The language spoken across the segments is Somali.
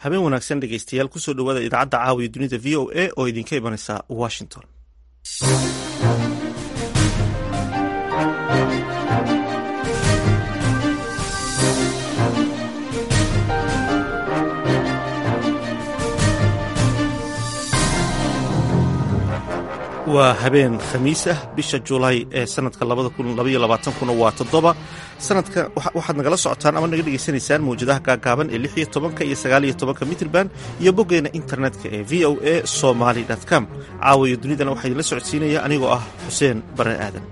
habeen wanaagsan dhegeystayaal kusoo dhowaada idaacadda caawiya dunida v o a oo idinka imanaysa washington waa habeen khamiis ah bisha julaay ee sanadka kuna waa toddoba sanadka waxaad nagala socotaan ama naga dhegaysanaysaan mawjadaha gaagaaban ee lix iyo tobanka iyo sagaal iyo tobanka mitrban iyo boggeena internetka ee v o a somaly com caawiyo dunidana waxaa idinla socodsiinaya anigoo ah xuseen bare aadan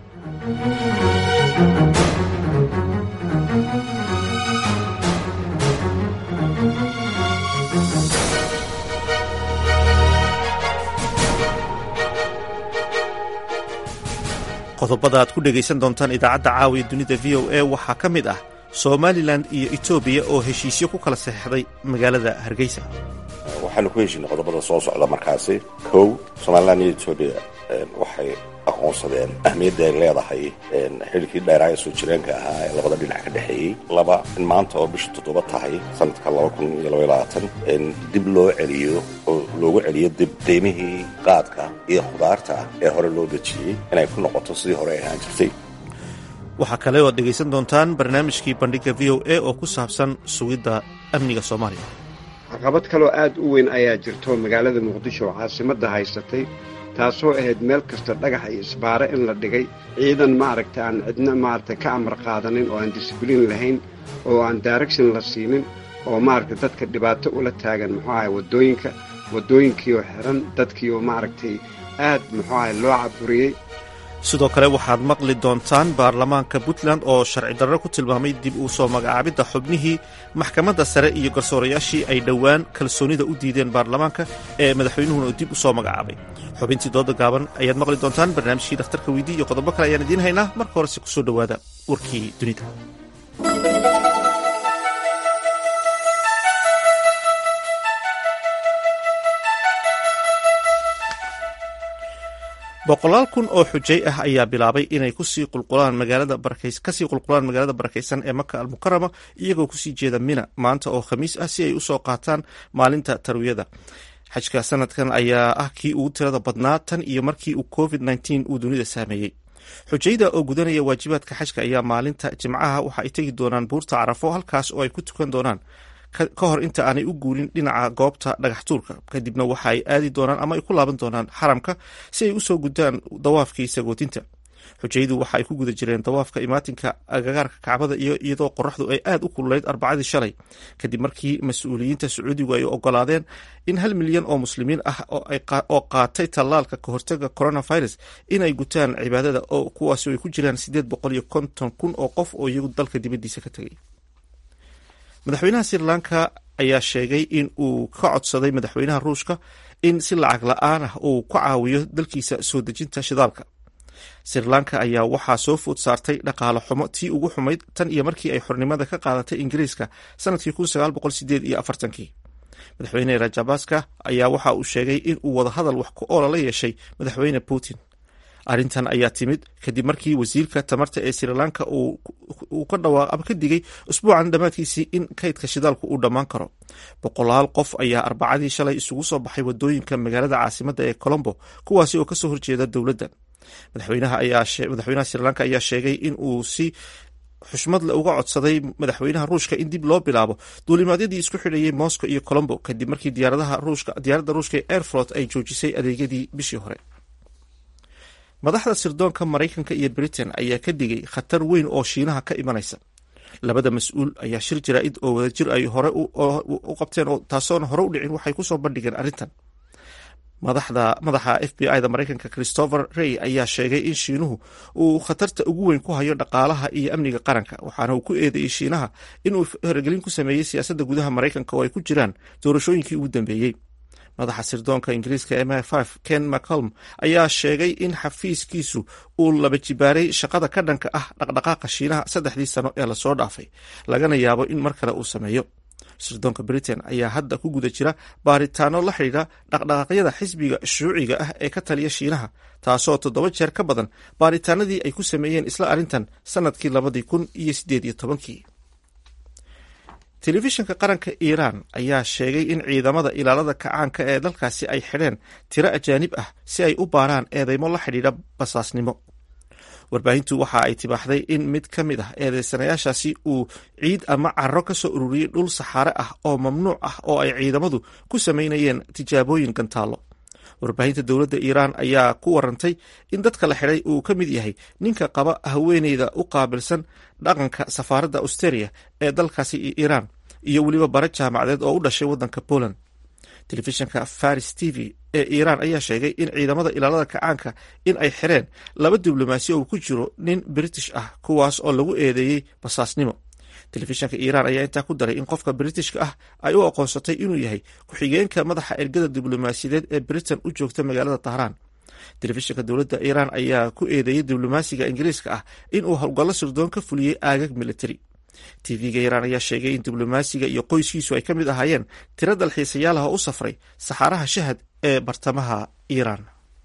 qodobada aad ku dhegaysan doontaan idaacadda caawiya dunida v o a waxaa ka mid ah somalilan iyo etoobiya oo heshiisyo ku kala saxeixday magaalada hargeysa waxaanu ku heshiinay qodobada soo socda markaasi kow somalilan iyo etoobiya waxay aqoonsadeen ahmiyadda ay leedahay xilkii dheeraa ee soo jireenka ahaa ee labada dhinac ka dhexeeyey laba in maanta oo bisha toddoba tahay sanadka laba kun iyo laba labaatan dib loo celiyo oo loogu celiyo dib qiimihii qaadka iyo khudaarta ee hore loo dejiyey inay ku noqoto sidii hore ay ahaan jirtay waxaa kale oo ad dhegaysan doontaan barnaamijkii bandhigga v o a oo ku saabsan sugidda amniga soomaaliya caqabad kaloo aad u weyn ayaa jirto magaalada muqdisho oo caasimadda haysatay taasoo ahayd meel kasta dhagax iyo isbaare in la dhigay ciidan maaragta aan cidna maaragta ka amar qaadanin oo aan disibliin lahayn oo aan direction la siinin oo maaragta dadka dhibaato ula taagan muxuu ahay waddooyinka waddooyinkiioo xiran dadkiioo maaragtay aad muxuu ahay loo caburiyey sidoo kale waxaad maqli doontaan baarlamaanka puntland oo sharci darro ku tilmaamay dib uu soo magacaabidda xubnihii maxkamadda sare iyo garsoorayaashii ay dhowaan kalsoonida u diideen baarlamaanka ee madaxweynuhuna uu dib u soo magacaabay xubintii dooda gaaban ayaad maqli doontaan barnaamijkii dhakhtarka weydii iyo qodobo kale ayaan idiin haynaa marka horese kusoo dhowaada warkii dunida boqolaal kun oo xujay ah ayaa bilaabay inay kusii qulqulaan magaalada kasii qulqulaan magaalada barakaysan ee maka almukarama iyagoo kusii jeeda mina maanta oo khamiis ah si ay usoo qaataan maalinta tarwiyada xajka sanadkan ayaa ah kii ugu tirada badnaa tan iyo markii uu covid nteen uu dunida saameeyey xujayda oo gudanaya waajibaadka xajka ayaa maalinta jimcaha waxa ay tegi doonaan buurta carafo halkaas oo ay ku tukan doonaan ka hor inta aanay u guurin dhinaca goobta dhagax tuurka kadibna waxa ay aadi doonaan ama ay ku laaban doonaan xaramka si ay usoo gudaan dawaafkii sagootinta xujaydu waxa ay ku guda jireen dawaafka imaatinka agagaarka kacbada iyo iyadoo qoraxdu ay aad u kululeyd arbacadii shalay kadib markii mas-uuliyiinta sacuudigu ay ogolaadeen in hal milyan oo muslimiin ah oo qaatay tallaalka kahortaga coronavirus inay gutaan cibaadada oo kuwaasi ay ku jiraan sideed boqol iyo konton kun oo qof oo iyagu dalka dibadiisa ka tegay madaxweynaha sri lanka ayaa sheegay in uu ka codsaday madaxweynaha ruushka in si lacag la-aan ah uu ka caawiyo dalkiisa soo dejinta shidaalka sri lanka ayaa waxaa soo food saartay dhaqaale xumo tii ugu xumayd tan iyo markii ay xornimada ka qaadatay ingiriiska sanadkii iyo afartankii madaxweyne rajabaska ayaa waxa uu sheegay in uu wadahadal wax ku oola la yeeshay madaxweyne putin arrintan ayaa timid kadib markii wasiirka tamarta ee sri lanka uu ka dhawaaq ama ka digay usbuucan dhammaadkiisii in kaydka shidaalku uu dhammaan karo boqolaal qof ayaa arbacadii shalay isugu soo baxay wadooyinka magaalada caasimadda ee colombo kuwaasi oo kasoo horjeeda dowladda madaxweynaha sri lanka ayaa sheegay in uu si xushmadle uga codsaday madaxweynaha ruushka in dib loo bilaabo duulimaadyadii isku xidhayay moscow iyo colombo kadib markii diyaaradda ruushka ee airflot ay joojisay adeegyadii bishii hore madaxda sirdoonka maraykanka iyo britain ayaa ka digay khatar weyn oo shiinaha ka imanaysa labada mas-uul ayaa shir jaraa'id oo wadajir ay hore u qabteen taasoona hore u dhicin waxay kusoo bandhigeen arrintan madaxa f b i da maraykanka christopher rey ayaa sheegay in shiinuhu uu khatarta ugu weyn ku hayo dhaqaalaha iyo amniga qaranka waxaana uu ku eedeeyey shiinaha inuu faragelin ku sameeyey siyaasadda gudaha maraykanka oo ay ku jiraan doorashooyinkii ugu dambeeyey madaxa sirdoonka ingiriiska m ken mccolm ayaa sheegay in xafiiskiisu uu laba jibaaray shaqada ka dhanka ah dhaqdhaqaaqa shiinaha saddexdii sano ee lasoo dhaafay lagana yaabo in mar kale uu sameeyo sirdoonka britain ayaa hadda ku guda jira baaritaano la xidhiidha dhaqdhaqaaqyada xisbiga shuuciga ah ee ka taliya shiinaha taasoo toddoba jeer ka badan baaritaanadii ay ku sameeyeen isla arrintan sanadkii labadii kun iyo sideed iyo tobankii telefishinka qaranka iiraan ayaa sheegay in ciidamada ilaalada kacaanka ee dalkaasi ay xidheen tiro ajaanib ah si ay u baaraan eedeymo la xidhiidha basaasnimo warbaahintu waxa ay tibaaxday in mid ka mid ah eedeysanayaashaasi uu ciid ama caro ka soo ururiyey dhul saxaare ah oo mamnuuc ah oo ay ciidamadu ku samaynayeen tijaabooyin gantaallo warbaahinta dowladda iiraan ayaa ku warantay in dadka la xidhay uu ka mid yahay ninka qaba haweeneyda u qaabilsan dhaqanka safaaradda australia ee dalkaasi iiraan iyo weliba bare jaamacadeed oo u dhashay waddanka poland telefishinka faris t v ee iiraan ayaa sheegay in ciidamada ilaalada kacaanka in ay xireen laba diblomaasi oo ku jiro nin british ah kuwaas oo lagu eedeeyey basaasnimo telefishinka iiraan ayaa intaa ku daray in qofka britishka ah ay u aqoonsatay inuu yahay ku-xigeenka madaxa ergada diblomaasiyadeed ee britain u joogta magaalada tahraan telefishinka dowladda iiraan ayaa ku eedeeyey diblomaasiga ingiriiska ah in uu howlgallo sirdoon ka fuliyey aagag militari tv-ga iiraan ayaa sheegay in diblomaasiga iyo qoyskiisu ay ka mid ahaayeen tiro dalxiisayaal ah oo u safray saxaaraha shahad ee bartamaha iiraan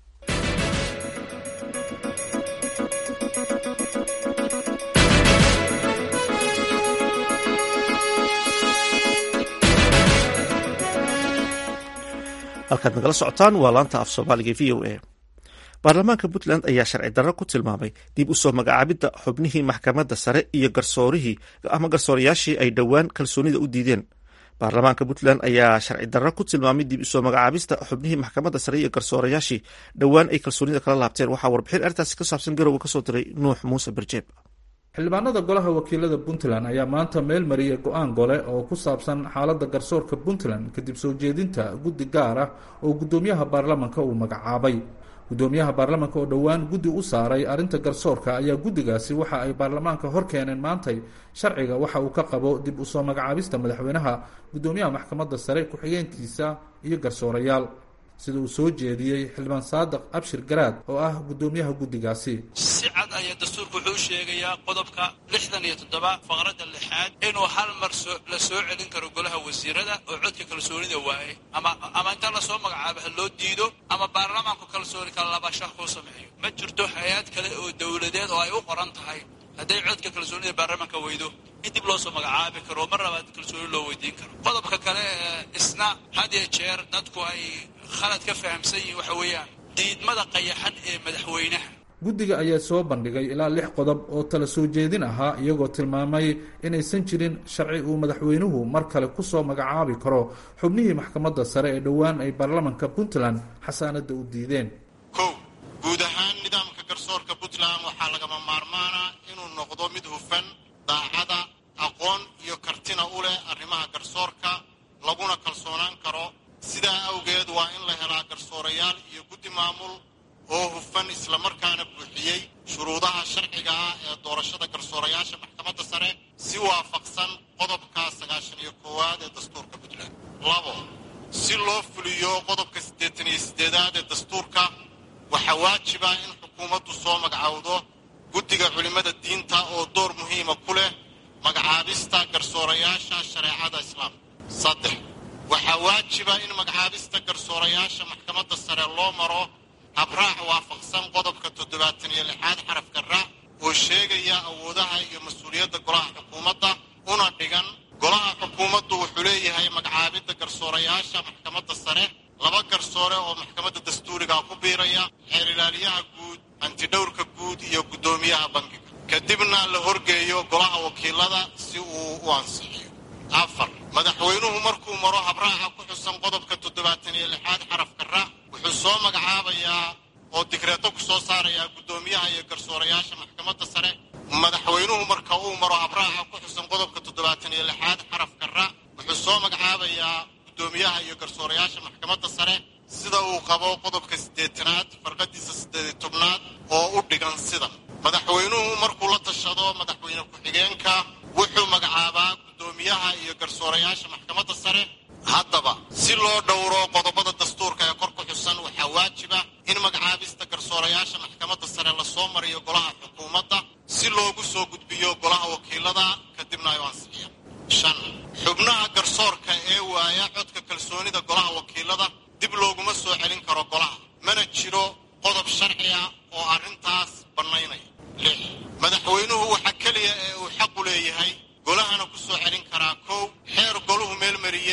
halkaad nagala socotaan waa laanta af soomaaliga v o a baarlamaanka puntland ayaa sharci darro ku tilmaamay dib u soo magacaabidda xubnihii maxkamadda sare iyo garsoorihii ama garsoorayaashii ay dhowaan kalsoonida u diideen baarlamaanka puntland ayaa sharci darro ku tilmaamay dib usoo magacaabista xubnihii maxkamadda sare iyo garsoorayaashii dhowaan ay kalsoonida kala laabteen waxaa warbixin arrintaasi ka saabsan garowe kasoo diray nuux muuse berjeeb xildhibaanada golaha wakiilada puntland ayaa maanta meel mariyay go-aan gole oo ku saabsan xaaladda garsoorka puntland kadib soo jeedinta guddi gaar ah oo guddoomiyaha baarlamanka uu magacaabay guddoomiyaha baarlamanka oo dhowaan guddi u saaray arrinta garsoorka ayaa guddigaasi waxa ay baarlamaanka hor keeneen maantay sharciga waxa uu ka qabo dib usoo magacaabista madaxweynaha guddoomiyaha maxkamadda sare ku-xigeenkiisa iyo garsoorayaal sida uu soo jeediyey xildhibaan saadiq abshir garaad oo ah guddoomiyaha guddigaasi si cad ayaa dastuurku wuxuu u sheegayaa qodobka lixdan iyo toddoba faqradda lixaad inuu hal mar la soo celin karo golaha wasiirada oo codka kalsoonida waaye ama ama inta lasoo magacaabo ha loo diido ama baarlamaanku kalsooni kala labashaha kuu sameeyo ma jirto hay-ad kale oo dowladeed oo ay u qoran tahay hadday codka kalsoonida baarlamaanka weydo in dib loo soo magacaabi karo mar labaad kalsooni loo weydiin karo qodobka kale isna had iyo jeer dadku ay khalad ka fahamsan yihiin waxa weeyaan diidmada qayaxan ee madaxweynaha guddiga ayaa soo bandhigay ilaa lix qodob oo tala soo jeedin ahaa iyagoo tilmaamay inaysan jirin sharci uu madaxweynuhu mar kale ku soo magacaabi karo xubnihii maxkamadda sare ee dhowaan ay baarlamanka puntland xasaanadda u diideen kow guud ahaan nidaamka garsoorka puntland waxaa lagama maarmaana inuu noqdo mid hufan daacada aqoon iyo kartina u leh arrimaha garsoorka laguna kalsoonaan karo sidaa awgeed waa in la helaa garsoorayaal iyo guddi maamul oo hufan islamarkaana buuxiyey shuruudaha sharciga ah ee doorashada garsoorayaasha maxkamadda sare si waafaqsan qodobka sagaashan iyo koowaad ee dastuurka puntland labo si loo fuliyo qodobka siddeetan iyo siddeedaad ee dastuurka waxaa waajiba in xukuumaddu soo magacowdo guddiga culimmada diinta oo door muhiima ku leh magacaabista garsoorayaasha shareecada islaamka saddex waxaa waajiba in magacaabista garsoorayaasha maxkamadda sare loo maro habraac waafaqsan qodobka toddobaatan iyo lixaad xarafka raac oo sheegaya awoodaha iyo mas-uuliyadda golaha xukuumadda una dhigan golaha xukuumaddu wuxuu leeyahay magacaabidda garsoorayaasha maxkamadda sare laba garsoore oo maxkamadda dastuuriga ku biiraya xeer ilaaliyaha guud hantidhowrka guud iyo guddoomiyaha bankiga kadibna la horgeeyo golaha wakiilada si uu u ansixiyo afar madaxweynuhu markuu maro habraaca ku xusan qodobka toddobaatan iyo lixaad xarafka raac wuxuu soo magacaabayaa oo digreeto ku soo saarayaa guddoomiyaha iyo garsoorayaasha maxkamadda sare madaxweynuhu marka uu maro habraaca ku xusan qodobka toddobaatan iyo lixaad xarafka raac wuxuu soo magacaabayaa guddoomiyaha iyo garsoorayaasha maxkamadda sare sida uu qabo qodobka siddeetanaad farqadiisa siddeed iyo tobnaad oo u dhigan sida madaxweynuhu markuu la tashado madaxweyne ku-xigeenka wuxuu magacaabaa guddoomiyaha iyo garsoorayaasha maxkamadda sare haddaba si loo dhowro qodobada dastuurka ee kor ku xusan waxaa waajiba in magacaabista garsoorayaasha maxkamadda sare lasoo mariyo golaha xukuumadda si loogu soo gudbiyo golaha wakiilada kadibna ay u ansixiyaan shan xubnaha garsoorka ee waaya codka kalsoonida golaha wakiilada dib looguma soo celin karo golaha mana jiro qodob sharci ah oo arrintaas bannaynaya lix madaxweynuhu waxaa keliya ee uu xaqu leeyahay golahana ku soo celin karaa kow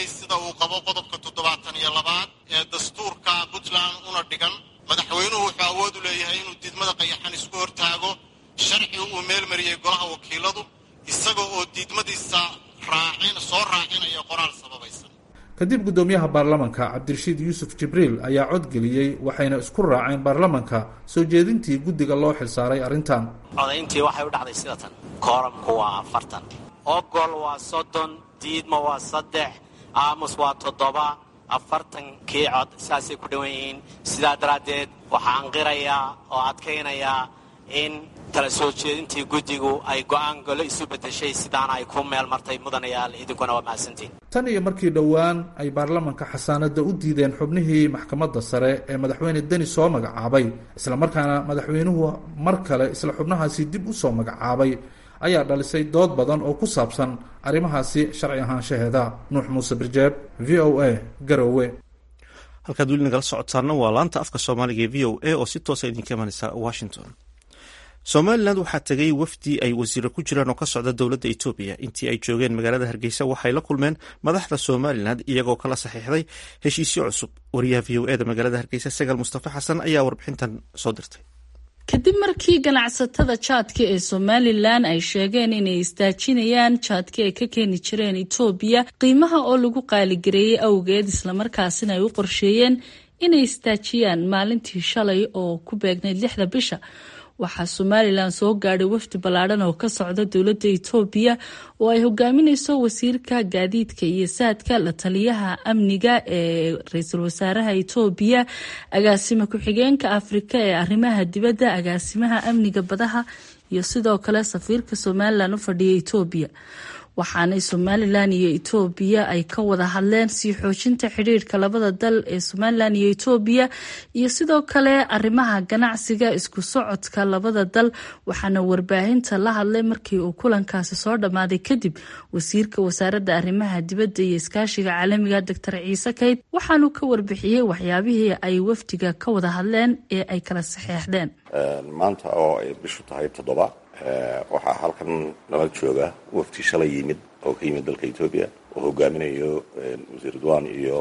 sameeyey sida uu qabo qodobka toddobaatan iyo labaad ee dastuurka puntland una dhigan madaxweynuhu wuxuu awood u leeyahay inuu diidmada qayaxan isku hortaago sharci uu meel mariyey golaha wakiiladu isaga oo diidmadiisa raacin soo raacinaya qoraal sababaysan kadib guddoomiyaha baarlamanka cabdirashiid yuusuf jibriil ayaa codgeliyey waxayna isku raaceen baarlamanka soo jeedintii guddiga loo xilsaaray arrintan codayntii waxay u dhacday sida tan kooramku waa afartan ogol waa soddon diidma waa saddex aamus waa toddoba afartankii cod saasay ku dhowan yihiin sidaa daraaddeed waxaan qirayaa oo adkaynayaa in tala soo jeedintii guddigu ay go'aan golo isu beddeshay sidaana ay ku meel martay mudanayaal idinkuna waa mahadsantiin tan iyo markii dhowaan ay baarlamanka xasaanadda u diideen xubnihii maxkamadda sare ee madaxweyne deni soo magacaabay islamarkaana madaxweynuhu mar kale isla xubnahaasi dib u soo magacaabay ayaa dhalisay dood badan oo ku saabsan arrimahaasi sharci ahaanshaheeda nuux muuse birjeeb v o a garowe halkaad weli nagala socotaana waa laanta afka soomaaliga ee v o a oo si toosa idinka imanaysa washington somalilan waxaa tegay wafdi ay wasiiro ku jiraan oo ka socda dowladda etoobiya intii ay joogeen magaalada hargeysa waxay la kulmeen madaxda somalilan iyagoo kala saxiixday heshiisyo cusub wariyaha v o eda magaalada hargeysa sagaal mustafa xasan ayaa warbixintan soo dirtay kadib markii ganacsatada jaadka ee somalilan ay sheegeen inay istaajinayaan jaadka ay ka keeni jireen etoobiya qiimaha oo lagu qaaligareeyey awgeed islamarkaasina ay u qorsheeyeen inay istaajiyaan maalintii shalay oo ku beegnayd lixda bisha waxaa somalilan soo gaadhay wafdi ballaadhan oo ka socda dowladda etoobiya oo ay hogaamineyso wasiirka gaadiidka iyo saadka la taliyaha amniga ee ra-iisul wasaaraha etoobiya agaasima ku-xigeenka afrika ee arrimaha dibadda agaasimaha amniga badaha iyo sidoo kale safiirka somalilan u fadhiya etoobiya waxaanay somalilan iyo etoobiya ay ka wada hadleen sii xoojinta xidhiirka labada dal ee somalilan iyo etoobiya iyo sidoo kale arrimaha ganacsiga isku socodka labada dal waxaana warbaahinta la hadlay markii uu kulankaasi soo dhammaaday kadib wasiirka wasaaradda arrimaha dibadda iyo iskaashiga caalamiga doctor ciise kayd waxaanu ka warbixiyey waxyaabihii ay wafdiga ka wada hadleen ee ay kala saxeexdeen maanta oo ay bishu tahay toddoba waxaa halkan nala jooga wafti shalay yimid oo ka yimid dalka etoobiya oo hogaaminayo wasiir dwan iyo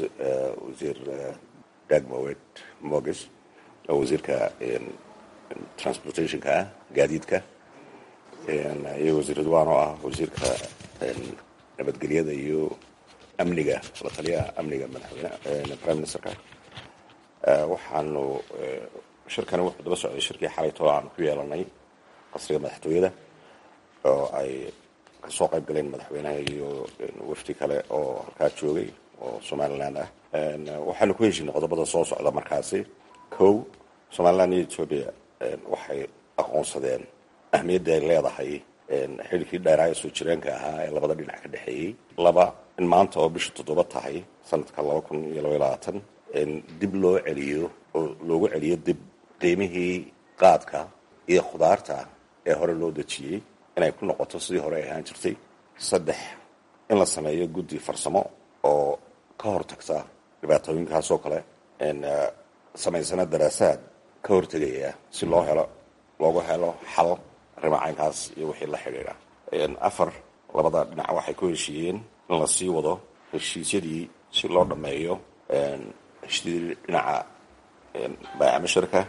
wasiir dagmowed moges oo wasiirka transportationka ah gaadiidka iyo wasiir dwan oo ah wasiirka nabadgelyada iyo amniga la taliyaha amniga madaxweyne prime ministerka waxaanu shirkani wuxuu daba socday shirkii xalayto aanu ku yeelanay qasriga madaxtooyada oo ay kasoo qayb galeen madaxweynaha iyo wafdi kale oo halkaa joogay oo somalilan ah waxaanu ku heshinay qodobada soo socda markaasi kow somalilan iyo etoobiya waxay aqoonsadeen ahmiyadda ay leedahay xilkii dheeraa ee soo jireenka ahaa ee labada dhinac ka dhexeeyey laba in maanta oo bisha toddoba tahay sanadka laba kun iyo laba iyo labaatan dib loo celiyo oo loogu celiyo dib qiimihii qaadka iyo khudaarta ee hore loo dejiyey inay ku noqoto sidii hore ay ahaan jirtay saddex in la sameeyo guddi farsamo oo ka hortagta dhibaatooyinkaasoo kale samaysana daraasaad ka hortegaya si loo helo loogu helo xal arrima caynkaas iyo wixii la xidhiidha afar labada dhinac waxay ku heshiiyeen in la sii wado heshiisyadii si loo dhammeeyo heshiisyadii dhinaca baacamashirka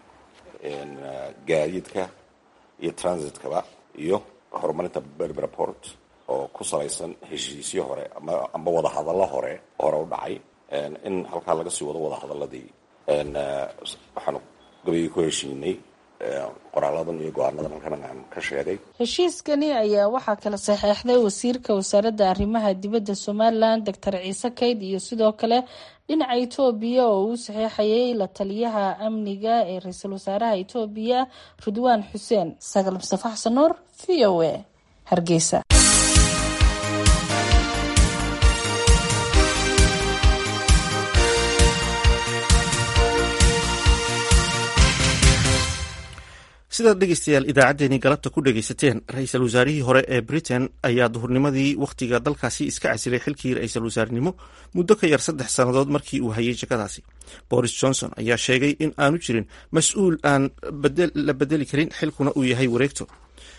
gaadiidka iyo transitkaba iyo horumarinta berberport oo ku salaysan heshiisyo hore amba wadahadallo hore hore u dhacay in halkaa laga sii wado wadahadaladii waxaanu gabayii ku heshiinay qoraaladan iyo go-aanadan halkan aan ka sheegay heshiiskani ayaa waxaa kala saxeexday wasiirka wasaaradda arrimaha dibadda somalilan doctor ciise kayd iyo sidoo kale dhinaca etoobiya oo uu saxeexayay la taliyaha amniga ee ra-iisul wasaaraha etoobiya ridwaan xuseen sagal mustafa xasan nuur v o a hargeysa sidaad dhegeystayaal idaacaddeenii galabta ku dhegeysateen ra-iisul wasaarihii hore ee britain ayaa duhurnimadii wakhtiga dalkaasi iska casilay xilkii ra-iisul wasaarenimo muddo ka yar saddex sannadood markii uu hayay jagadaasi boris johnson ayaa sheegay in aanu jirin mas-uul aan la bedeli karin xilkuna uu yahay wareegto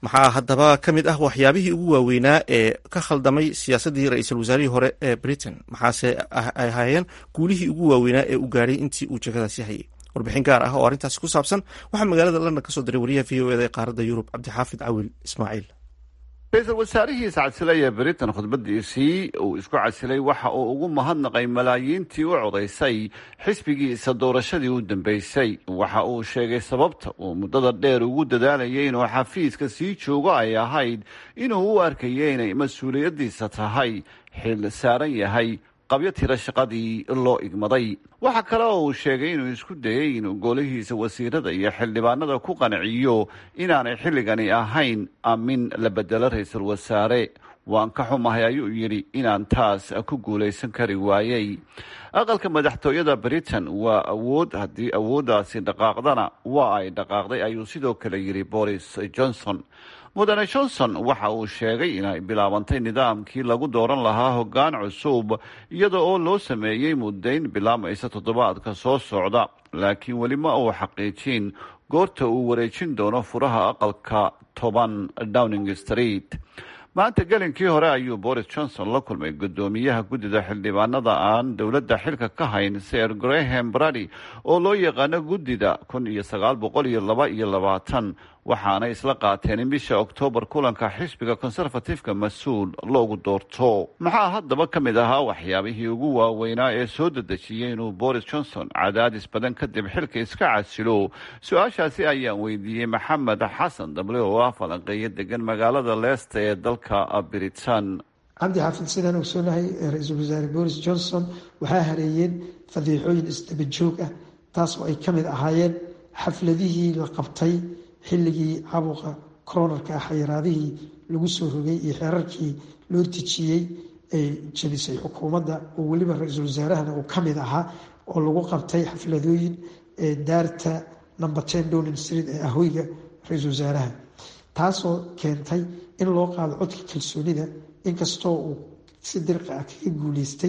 maxaa haddaba ka mid ah waxyaabihii ugu waaweynaa ee ka khaldamay siyaasaddii ra-iisul wasaarihii hore ee britain maxaase ay ahaayeen guulihii ugu waaweynaa ee uu gaadhay intii uu jegadaasi hayay warbixin gaar ah oo arrintaasi ku saabsan waxaa magaalada london ka soo diray wariyaha v o eda ee qaaradda yurub cabdixaafid cawil ismaaciil ra-iisul wasaarihii iscasilay ee britain khudbadiisii uu isku casilay waxa uu ugu mahadnaqay malaayiintii u codaysay xisbigiisa doorashadii u dambeysay waxa uu sheegay sababta uu muddada dheer ugu dadaalayay inuu xafiiska sii joogo ay ahayd inuu u arkayay inay mas-uuliyaddiisa tahay xil saaran yahay qabyo tira shaqadii loo igmaday waxa kale oo uu sheegay inuu isku dayay inuu golihiisa wasiirada iyo xildhibaanada ku qanciyo inaanay xilligani ahayn amin la bedelo ra-iisul wasaare waan ka xumahay ayuu yidhi inaan taas ku guulaysan kari waayey aqalka madaxtooyada britain waa awood haddii awooddaasi dhaqaaqdana waa ay dhaqaaqday ayuu sidoo kale yidhi boris johnson mudane johnson waxa uu sheegay inay bilaabantay nidaamkii lagu dooran lahaa hoggaan cusub iyada oo loo sameeyey muddayn bilaamaysa toddobaadka soo socda laakiin weli ma uu xaqiijin goorta uu wareejin doono furaha aqalka toban downing street maanta gelinkii hore ayuu boris johnson la kulmay guddoomiyaha guddida xildhibaanada aan dowladda xilka ka hayn ser graham brady oo loo yaqaano guddida kun iyo sagaal boqol iyo laba iyo labaatan waxaana isla qaateen in bisha oktoobar kulanka xisbiga conservatifeka mas-uul loogu doorto maxaa haddaba ka mid ahaa waxyaabihii ugu waaweynaa ee soo dedejiyey inuu boris johnson cadaadis badan kadib xilka iska casilo su-aashaasi ayaan weydiiyey maxamed xasan dable oo ah falanqeeyo degan magaalada leesta ee dalka britain cabdi xaafid sidaan ogsoonahay ra-iisul wasaare boris johnson waxaa hareeyeen fadiixooyin isdabajoog ah taas oo ay ka mid ahaayeen xafladihii la qabtay xilligii cabuqa koronarka ah xayiraadihii lagu soo rogay iyo xeerarkii loo dejiyey ay jabisay xukuumadda oo weliba ra-iisul wasaarahana uu ka mid ahaa oo lagu qabtay xafladooyin daarta number ten downing street ee ahoyga ra-iisul wasaaraha taasoo keentay in loo qaado codka kalsoonida inkastoo uu si dirqi ah kaga guuleystay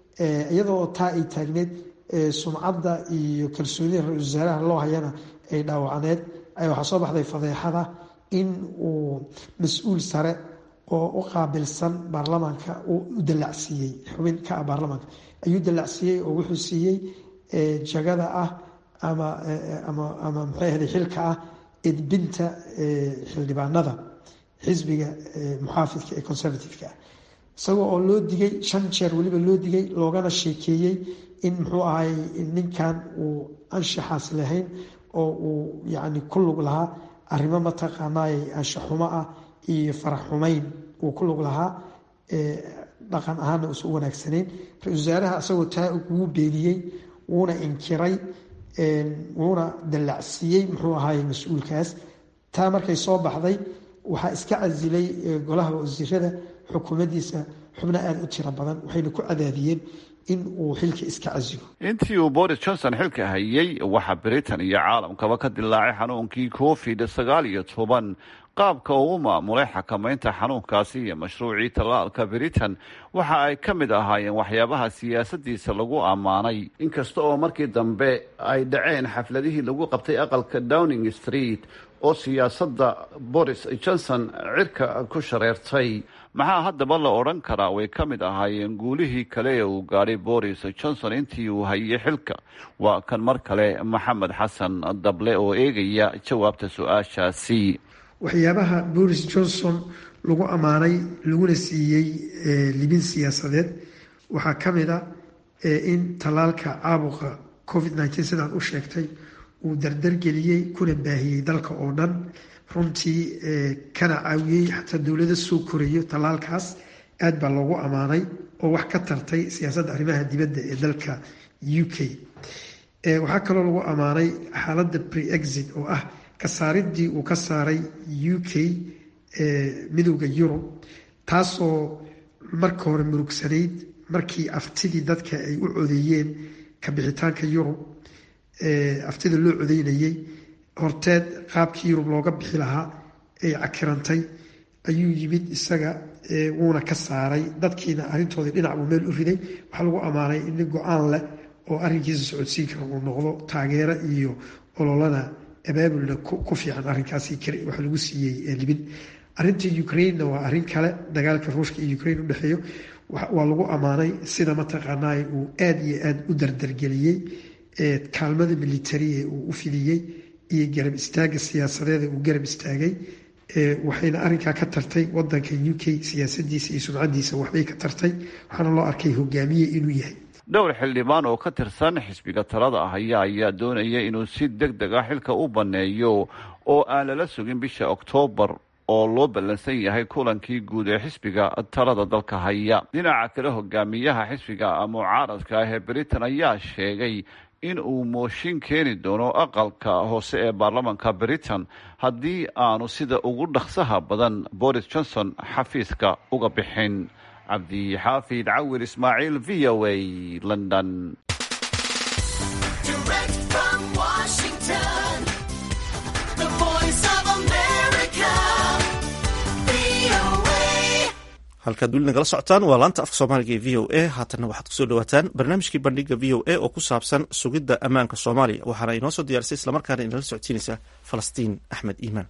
iyadoo taa ay taagneed sumcadda iyo kalsoonida ra-isul wasaaraha loo hayana ay dhaawacneed waxaa soo baxday fadeexada in uu mas-uul sare oo u qaabilsan baarlamaanka uu u dallacsiiyey xubin ka ah baarlamaanka ayuu dallacsiiyey oo wuxuu siiyey jagada ah ama ama ama maxay ahday xilka ah edbinta xildhibaanada xisbiga muxaafidka ee conservative-ka ah isagoo oo loo digay shan jeer weliba loo digay loogana sheekeeyey in muxuu ahay ninkan uu anshaxaas lahayn oo uu yacni ku lug lahaa arrimo mataqaanaay anshaxumo ah iyo farax xumeyn uu ku lug lahaa dhaqan ahaana uusan u wanaagsanayn ra-isul wasaaraha isagoo taa wuu beeniyey wuuna inkiray wuuna dallacsiiyey muxuu ahaay mas-uulkaas taa markay soo baxday waxaa iska casilay golaha wasiirada xukuumaddiisa xubno aada u tiro badan waxayna ku cadaadiyeen in uu xilka iska casilo intii uu boris johnson xilka hayay waxaa britain iyo caalamkaba ka dilaacay xanuunkii covid sagaal iyo toban qaabka uu u maamulay xakamaynta xanuunkaasi iyo mashruucii tallaalka britain waxa ay ka mid ahaayeen waxyaabaha siyaasadiisa lagu ammaanay inkasta oo markii dambe ay dhaceen xafladihii lagu qabtay aqalka downing street oo siyaasadda boris johnson cirka ku shareertay maxaa haddaba la odhan karaa way ka mid ahaayeen guulihii kale ee uu gaadhay boris johnson intii uu hayay xilka waa kan mar kale maxamed xasan dable oo eegaya jawaabta su-aashaasi waxyaabaha boris johnson lagu ammaanay laguna siiyey libin siyaasadeed waxaa ka mid a in tallaalka caabuqa covid nneteen sidaad u sheegtay uu dardargeliyey kuna baahiyey dalka oo dhan runtii kana caawiyey xataa dowlada soo korayo tallaalkaas aad baa loogu ammaanay oo wax ka tartay siyaasadda arrimaha dibadda ee dalka u k waxaa kaloo lagu ammaanay xaaladda pre-exit oo ah kasaaridii uu ka saaray u k midowda yurub taasoo marka hore murugsanayd markii aftidii dadka ay u codeeyeen kabixitaanka yurub aftida loo codeynayay horteed qaabkii yurub looga bixi lahaa ay cakirantay ayuu yimid isaga wuuna ka saaray dadkiina arrintoodii dhinac buu meel u riday waxaa lagu ammaanay in nin go-aan leh oo arrinkiisa socodsiin kara uu noqdo taageero iyo ololana abaabulna ku fiican arrinkaasi waxa lagu siiyey libin arrinta ukrainena waa arrin kale dagaalka ruushka iyo ukrain udhexeeyo waa lagu ammaanay sida mataqaanaa uu aada iyo aada u dardargeliyey kaalmada militariga uu u fidiyey iyo garab istaaga siyaasadeeda uu garab istaagay waxayna arrinkaa ka tartay wadanka u k siyaasadiisa iyo sumcadiisa waxbay ka tartay waxaana loo arkay hogaamiye inuu yahay dhowr xildhibaan oo ka tirsan xisbiga talada ah ayaa ayaa doonaya inuu si deg deg ah xilka u banneeyo oo aan lala sugin bisha oktoobar oo loo ballansan yahay kulankii guud ee xisbiga talada dalka haya dhinaca kale hogaamiyaha xisbiga mucaaradka ah ee britain ayaa sheegay in uu mooshin keeni doono aqalka hoose ee baarlamanka britain haddii aanu sida ugu dhaqsaha badan boris johnson xafiiska uga bixin cabdixaafid cawir ismaaciil v o a london halkaad weli nagala socotaan waa laanta afka soomaaliga ee v o a haatanna waxaad kusoo dhawaataan barnaamijkii bandhiga v o a oo ku saabsan sugidda ammaanka soomaaliya waxaana inoo soo diyaarisay islamarkaana inala socodsiinaysa falastiin axmed iimaan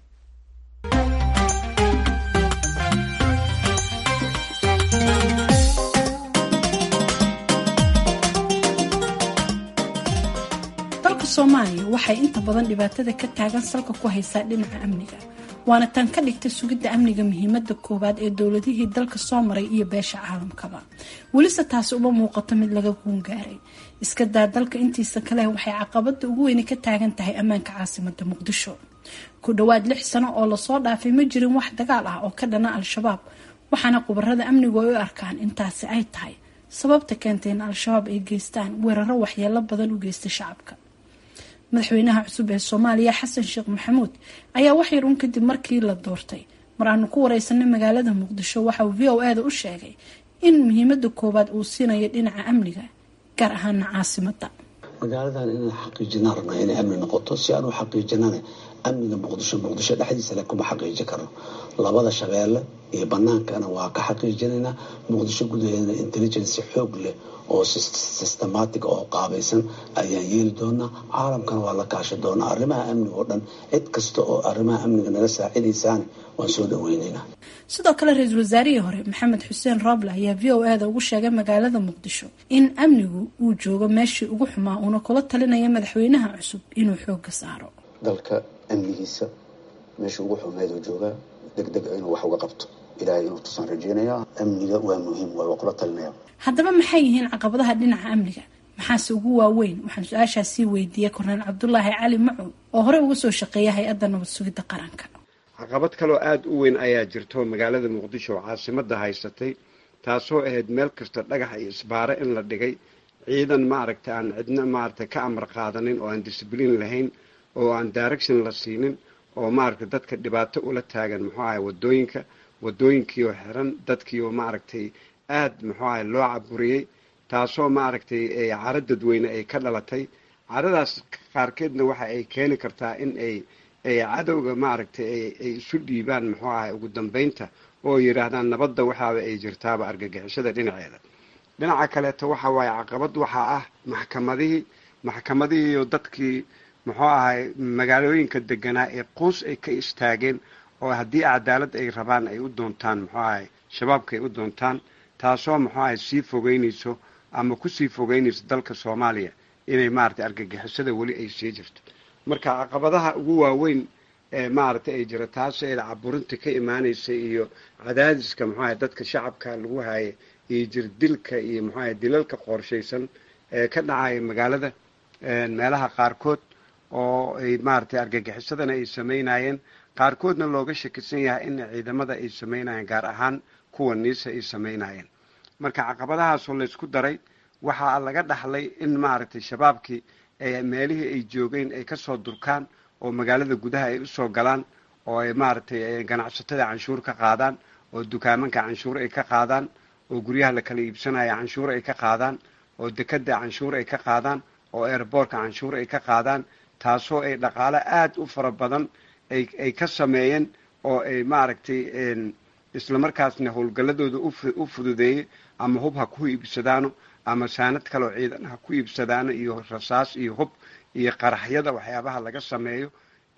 dalka soomaaliya waxay inta badan dhibaatada ka taagan salka ku haysaa dhinaca amniga waana tan ka dhigtay sugidda amniga muhiimada koowaad ee dowladihii dalka soo maray iyo beesha caalamkaba welise taasi uma muuqato mid laga guungaaray iska daa dalka intiisa kale waxay caqabada ugu weyni ka taagan tahay ammaanka caasimada muqdisho ku dhowaad lix sano oo lasoo dhaafay ma jirin wax dagaal ah oo ka dhana al-shabaab waxaana khubarada amnigu ay u arkaan intaasi ay tahay sababta keentay in al-shabaab ay geystaan weeraro waxyeelo badan u geystay shacabka madaxweynaha cusub ee soomaaliya xasan sheekh maxamuud ayaa waxyar un kadib markii la doortay mar aanu ku wareysanay magaalada muqdisho waxa uu v o ada u sheegay in muhiimada koowaad uu siinayo dhinaca amniga gaar ahaana caasimada magaaladan inaan xaqiijinaan rabnaa inay amni noqoto si aan u xaqiijinana amniga muqdisho muqdisho dhexdiisa le kuma xaqiiji karno labada shabeelle iyo banaankana waa ka xaqiijinaynaa muqdisho gudaheedana intelligency xoog leh oo systematic oo qaabaysan ayaan yeeli doonaa caalamkana waa la kaashi doonaa arrimaha amniga oo dhan cid kasta oo arrimaha amniga naga saacidaysaana waan soo dhaweynaynaa sidoo kale ra-iisul wasaarihii hore maxamed xuseen roble ayaa v o ada ugu sheegay magaalada muqdisho in amnigu uu joogo meeshii ugu xumaa uuna kula talinaya madaxweynaha cusub inuu xooga saaro dalka amnigiisa meesha ugu xumeed oo joogaa deg deg inuu wax uga qabto ilaahay inuu tusaan rajeynaya amniga waa muhiim waa kula talinaya haddaba maxay yihiin caqabadaha dhinaca amniga maxaase ugu waaweyn waxaan su-aashaas sii weydiiyey korneel cabdulaahi cali macuud oo horey uga soo shaqeeya hay-adda nabad sugidda qaranka caqabad kaloo aada u weyn ayaa jirto magaalada muqdisho oo caasimada haysatay taasoo ahayd meel kasta dhagax iyo isbaare in la dhigay ciidan maaragta aan cidna maaragta ka amar qaadanin oo aan disbliin lahayn oo aan direction la siinin oo maaragta dadka dhibaato ula taagan muxuu ahay wadooyinka wadooyinkiioo xiran dadkiioo maaragtay aada muxuu ahay loo caburiyey taasoo maaragtay caro dadweyne ay ka dhalatay caradaas qaarkeedna waxa ay keeni kartaa in ay ay cadowga maaragtay ay isu dhiibaan muxuu ahay ugu dambeynta oo yidhaahdaan nabadda waxaaba ay jirtaaba argagixishada dhinaceeda dhinaca kaleeto waxa waaye caqabad waxaa ah maxkamadihii maxkamadihiiyo dadkii muxuu ahay magaalooyinka deganaa ee quus ay ka istaageen oo haddii cadaalad ay rabaan ay u doontaan muxuu ahay shabaabka ay u doontaan taasoo muxuu ahay sii fogeynayso ama kusii fogeynayso dalka soomaaliya inay maaragtay argagixisada weli ay sii jirto marka caqabadaha ugu waaweyn ee maaragtay ay jira taas eeda caburinta ka imaanaysa iyo cadaadiska muxuu ahay dadka shacabka lagu haaya iyo jirdilka iyo muxuu ahay dilalka qorshaysan ee ka dhacaya magaalada meelaha qaarkood oo ay maaragtay argagixisadana ay samaynayeen qaarkoodna looga shakisan yahay in ciidamada ay samaynayeen gaar ahaan kuwa niisa ay samaynayeen marka caqabadahaasoo laysku daray waxaa laga dhaxlay in maaragtay shabaabkii meelihii ay joogeen ay kasoo durkaan oo magaalada gudaha ay usoo galaan oo ay maaragtay ganacsatada canshuur ka qaadaan oo dukaamanka canshuur ay ka qaadaan oo guryaha la kala iibsanaya canshuur ay ka qaadaan oo dekada canshuur ay ka qaadaan oo airboortka canshuur ay ka qaadaan taasoo ay dhaqaalo aada u fara badan ay ka sameeyeen oo ay maaragtay islamarkaasna howlgalladooda u fududeeyey ama hub ha ku iibsadaano ama saanad kaloo ciidan ha ku iibsadaano iyo rasaas iyo hub iyo qaraxyada waxyaabaha laga sameeyo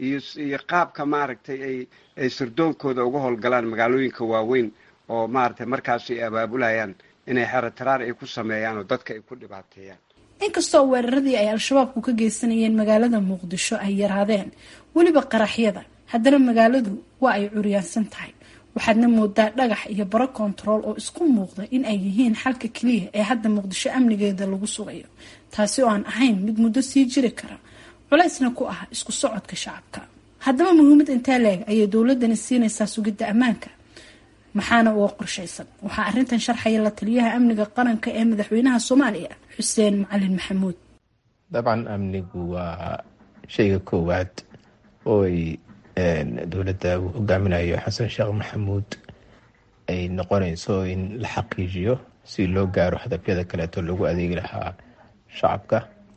iyo iyo qaabka maaragtay ay ay sirdoonkooda uga howlgalaan magaalooyinka waaweyn oo maaragtay markaasi ay abaabulayaan inay xerataraar ay ku sameeyaan oo dadka ay ku dhibaateeyaan inkastoo weeraradii ay al-shabaabku ka geysanayeen magaalada muqdisho ay yaraadeen weliba qaraxyada haddana magaaladu waa ay curyaansan tahay waxaadna moodaa dhagax iyo baro kontarool oo isku muuqda in ay yihiin xalka keliya ee hadda muqdisho amnigeeda lagu sugayo taasi oo aan ahayn mid muddo sii jiri kara culeysna ku ah isku socodka shacabka haddaba muhiimad intee leeg ayay dowladani siinaysaa sugidda ammaanka maxaana uga qorshaysan waxaa arrintan sharxaya la taliyaha amniga qaranka ee madaxweynaha soomaaliya xuseen macalin maxamuud dabcan amnigu waa shayga koowaad oo ay dowladda uu hogaaminayo xasan sheekh maxamuud ay noqonayso in la xaqiijiyo si loo gaaro hadafyada kaleeto lagu adeegi lahaa shacabka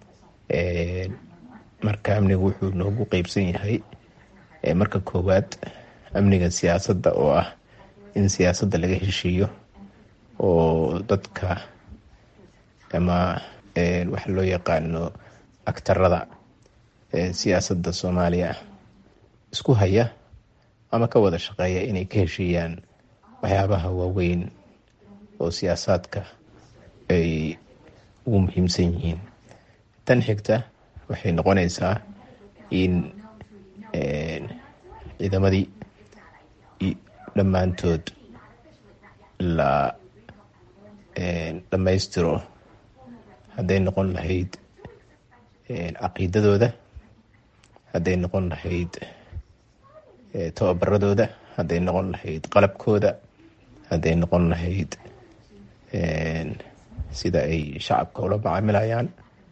marka amnigu wuxuu noogu qeybsan yahay marka koowaad amniga siyaasadda oo ah in siyaasadda laga heshiiyo oo dadka ama waxa loo yaqaano agtarada siyaasadda soomaaliya isku haya ama ka wada shaqeeya inay ka heshiiyaan waxyaabaha waaweyn oo siyaasaadka ay ugu muhiimsan yihiin tan xigta waxay noqonaysaa in ciidamadii dhammaantood la dhammaystiro hadday noqon lahayd caqiidadooda hadday noqon lahayd tababaradooda hadday noqon lahayd qalabkooda hadday noqon lahayd sida ay shacabka ula macaamilayaan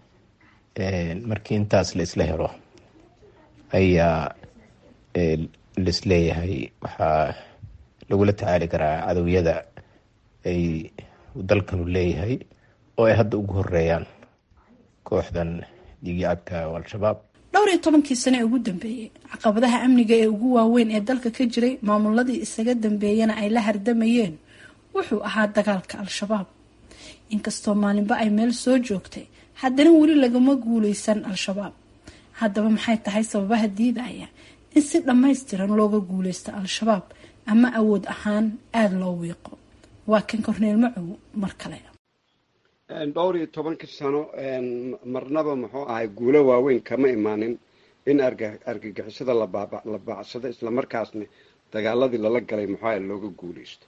markii intaas la isla helo ayaa laisleeyahay waxaa lagula tacaali karaa cadowyada ay dalkanu leeyahay oo ay hadda ugu horeeyaan kooxdan dhiigyacabka oo al-shabaab dhowr iyo tobankii sane ee ugu dambeeyey caqabadaha amniga ee ugu waaweyn ee dalka ka jiray maamuladii isaga dambeeyana ay la hardamayeen wuxuu ahaa dagaalka al-shabaab inkastoo maalinba ay meel soo joogtay haddana weli lagama guuleysan al-shabaab haddaba maxay tahay sababaha diidaya in si dhammaystiran looga guuleysto al-shabaab ama awood ahaan aada loo wiiqo waa kan korneel macow mar kale dhowr iyo tobankii sano marnaba muxuu ahay guulo waaweyn kama imaanin in argagixisada la baacsado islamarkaasna dagaaladii lala galay muxuu ahay looga guuleysto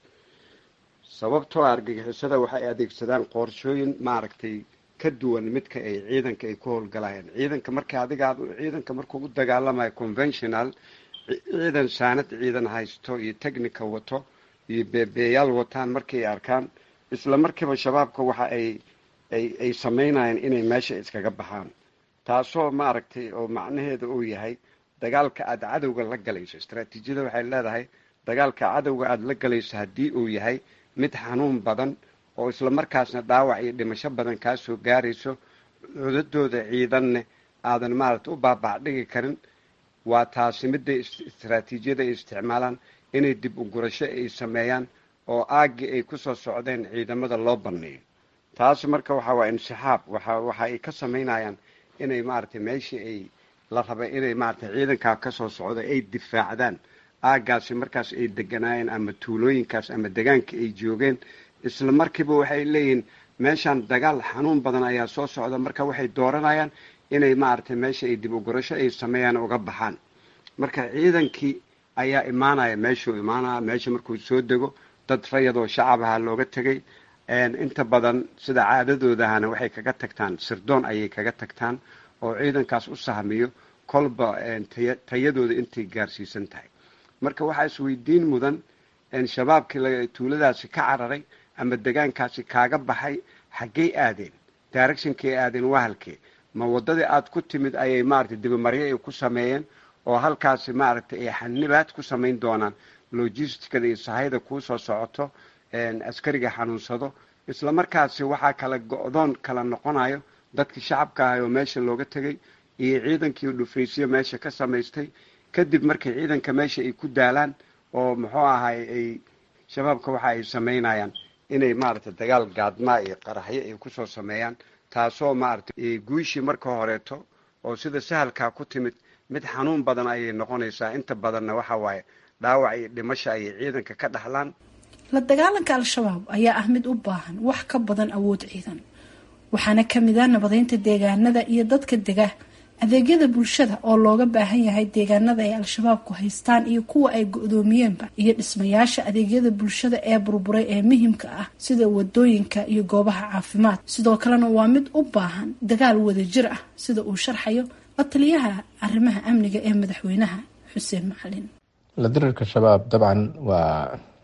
sababtoo argagixisada waxay adeegsadaan qorshooyin maaragtay ka duwan midka ay ciidanka ay ku howlgalayaan ciidanka marka adiga ciidanka markuu u dagaalamayo conventional ciidan saanad ciidan haysto iyo technica wato iyo beebeeyaal wataan markay arkaan isla markiiba shabaabka waxa ay ay ay sameynayaan inay meesha iskaga baxaan taasoo maaragtay oo macnaheeda uu yahay dagaalka aada cadowga la galayso istraatiijiyada waxay leedahay dagaalka cadowga aada la galayso haddii uu yahay mid xanuun badan oo isla markaasna dhaawac iyo dhimasho badan kaa soo gaarayso cudadooda ciidanne aadan maaragtay u baabaac dhigi karin waa taasi midda istraatiijiyada ay isticmaalaan inay dib u gurasho ay sameeyaan oo aaggii ay kusoo socdeen ciidamada loo banneeyo taasi marka waxa waa insixaab waxa waxa ay ka samaynayaan inay maaragtay meeshii ay la rabay inay maaragtay ciidankaa kasoo socda ay difaacdaan aaggaasi markaas ay deganaayeen ama tuulooyinkaas ama degaanka ay joogeen isla markiiba waxay leeyihiin meeshaan dagaal xanuun badan ayaa soo socda marka waxay dooranayaan inay maaragtay meesha ay dib u gurasho ay sameeyaan uga baxaan marka ciidankii ayaa imaanaya meeshuu imaanaya meesha markuu soo dego dad rayadoo shacabaha looga tegay inta badan sida caadadoodahana waxay kaga tagtaan sirdoon ayay kaga tagtaan oo ciidankaas u sahmiyo kolba tayadooda intay gaarsiisan tahay marka waxaa isweydiin mudan shabaabkii tuuladaasi ka cararay ama degaankaasi kaaga baxay xaggey aadeen directionkay aadeen waa halkee ma waddadii aada ku timid ayay maaragtay dibimaryo ay ku sameeyeen oo halkaasi maaragtay ay xanibaad ku samayn doonaan logisticada iyo sahayda kuu soo socoto askariga xanuunsado isla markaasi waxaa kala go-doon kala noqonayo dadkii shacabka ahay oo meesha looga tegay iyo ciidankii dhufaysyo meesha ka samaystay kadib markay ciidanka meesha ay ku daalaan oo muxuu ahay ay shabaabka waxa ay samaynayaan inay maaragtay dagaal gaadmaa iyo qaraxyo ay kusoo sameeyaan taasoo maaragtay guushii marka horeeto oo sida sahalkaa ku timid mid xanuun badan ayay noqonaysaa inta badanna waxa waaye dhaawac iyo dhimasha ayay ciidanka ka dhaxlaan la dagaalanka al-shabaab ayaa ah mid u baahan wax ka badan awood ciidan waxaana kamid ah nabadeynta deegaanada iyo dadka dega adeegyada bulshada oo looga baahan yahay deegaanada ay al-shabaabku haystaan iyo kuwa ay go-doomiyeenba iyo dhismayaasha adeegyada bulshada ee burburay ee muhimka ah sida wadooyinka iyo goobaha caafimaad sidoo kalena waa mid u baahan dagaal wadajir ah sida uu sharxayo la taliyaha arrimaha amniga ee madaxweynaha xuseen macalin la dirirka shabaab dabcan waa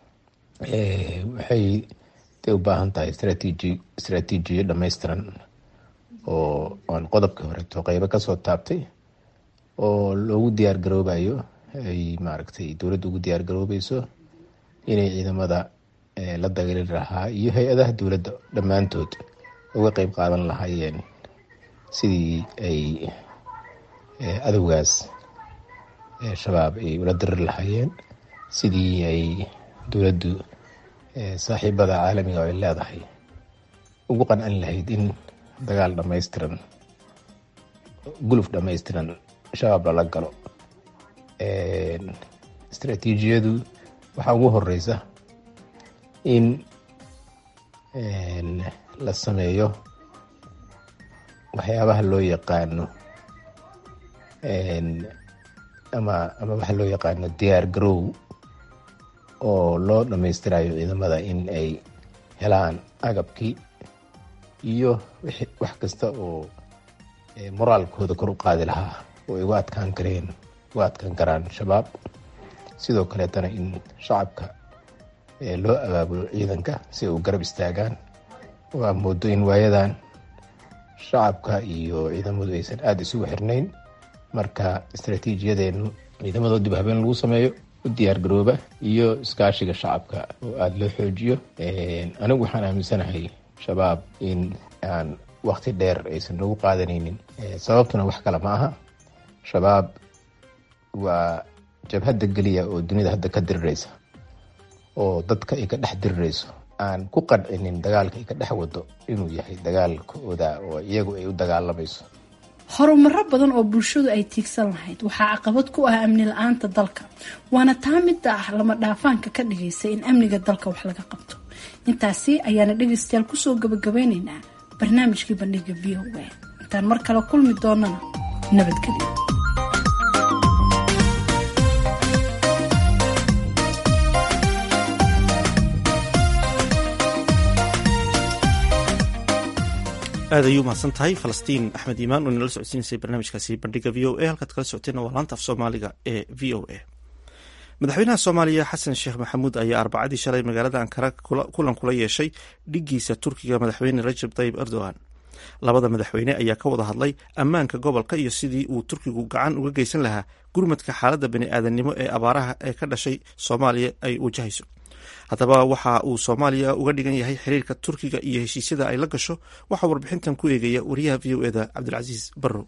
waxay day u baahan tahay istraatiiji istraatiijiyo dhammaystiran oo aan qodobkii horeeto qeybo kasoo taabtay oo loogu diyaar garoobayo ay maaragtay dowladda ugu diyaar garoobeyso inay ciidamada la dagaali lahaa iyo hay-adaha dowladda dhammaantood uga qeyb qaadan lahaayeen sidii ay adowgaas shabaab ay ula diriri lahaayeen sidii ay dowladdu saaxiibada caalamiga ay leedahay ugu qancin lahayd in dagaal dhammaystiran guluf dhammaystiran shabaab lala galo istraatiijiyadu waxaa ugu horeysa in la sameeyo waxyaabaha loo yaqaano ama ama waxa loo yaqaano diyaar garow oo loo dhammaystirayo ciidamada in ay helaan agabkii iyo wax kasta oo moraalkooda kor u qaadi lahaa oo ay uga adkaan kareen uga adkaan karaan shabaab sidoo kaleetana in shacabka loo abaabulo ciidanka si ay u garab istaagaan waa moodo in waayadan shacabka iyo ciidamadu aysan aada isugu xirnayn marka istraatiijiyadeenu ciidamadoo dib habeen lagu sameeyo u diyaar garooba iyo iskaashiga shacabka oo aada loo xoojiyo anigu waxaan aaminsanahay shabaab in aan wakti dheer aysan nagu qaadanaynin sababtuna wax kale ma aha shabaab waa jabhadda geliya oo dunida hadda ka diriraysa oo dadka ay ka dhex dirirayso aan ku qancinin dagaalka ay ka dhex wado inuu yahay dagaalkooda oo iyagu ay u dagaalamayso horumaro badan oo bulshadu ay tiigsan lahayd waxaa caqabad ku ah amni la-aanta dalka waana taa midda ah lama dhaafaanka ka dhigaysa in amniga dalka wax laga qabto intaasi ayaana dhegaystayaal kusoo gabagabeyneynaa barnaamijkii bandhiga v o a intaan mar kale kulmi doonana nabadgelyo aad ayuu mahadsan tahay falastiin axmed iimaan oo inala socodsiinaysay barnaamijkaasi bandhiga v o a halkaad kala socoteenna waa laanta af soomaaliga ee v o a madaxweynaha soomaaliya xasan sheekh maxamuud ayaa arbacadii shalay magaalada ankara kulan kula yeeshay dhiggiisa turkiga madaxweyne rajab tayib erdogan labada madaxweyne ayaa ka wada hadlay ammaanka gobolka iyo sidii uu turkigu gacan uga geysan lahaa gurmadka xaaladda bani-aadamnimo ee abaaraha ee ka dhashay soomaaliya ay wajahayso haddaba waxa uu soomaaliya uga dhigan yahay xiriirka turkiga iyo heshiisyada ay la gasho waxaa warbixintan ku eegaya wariyaha v o eda cabdilcasiis barrow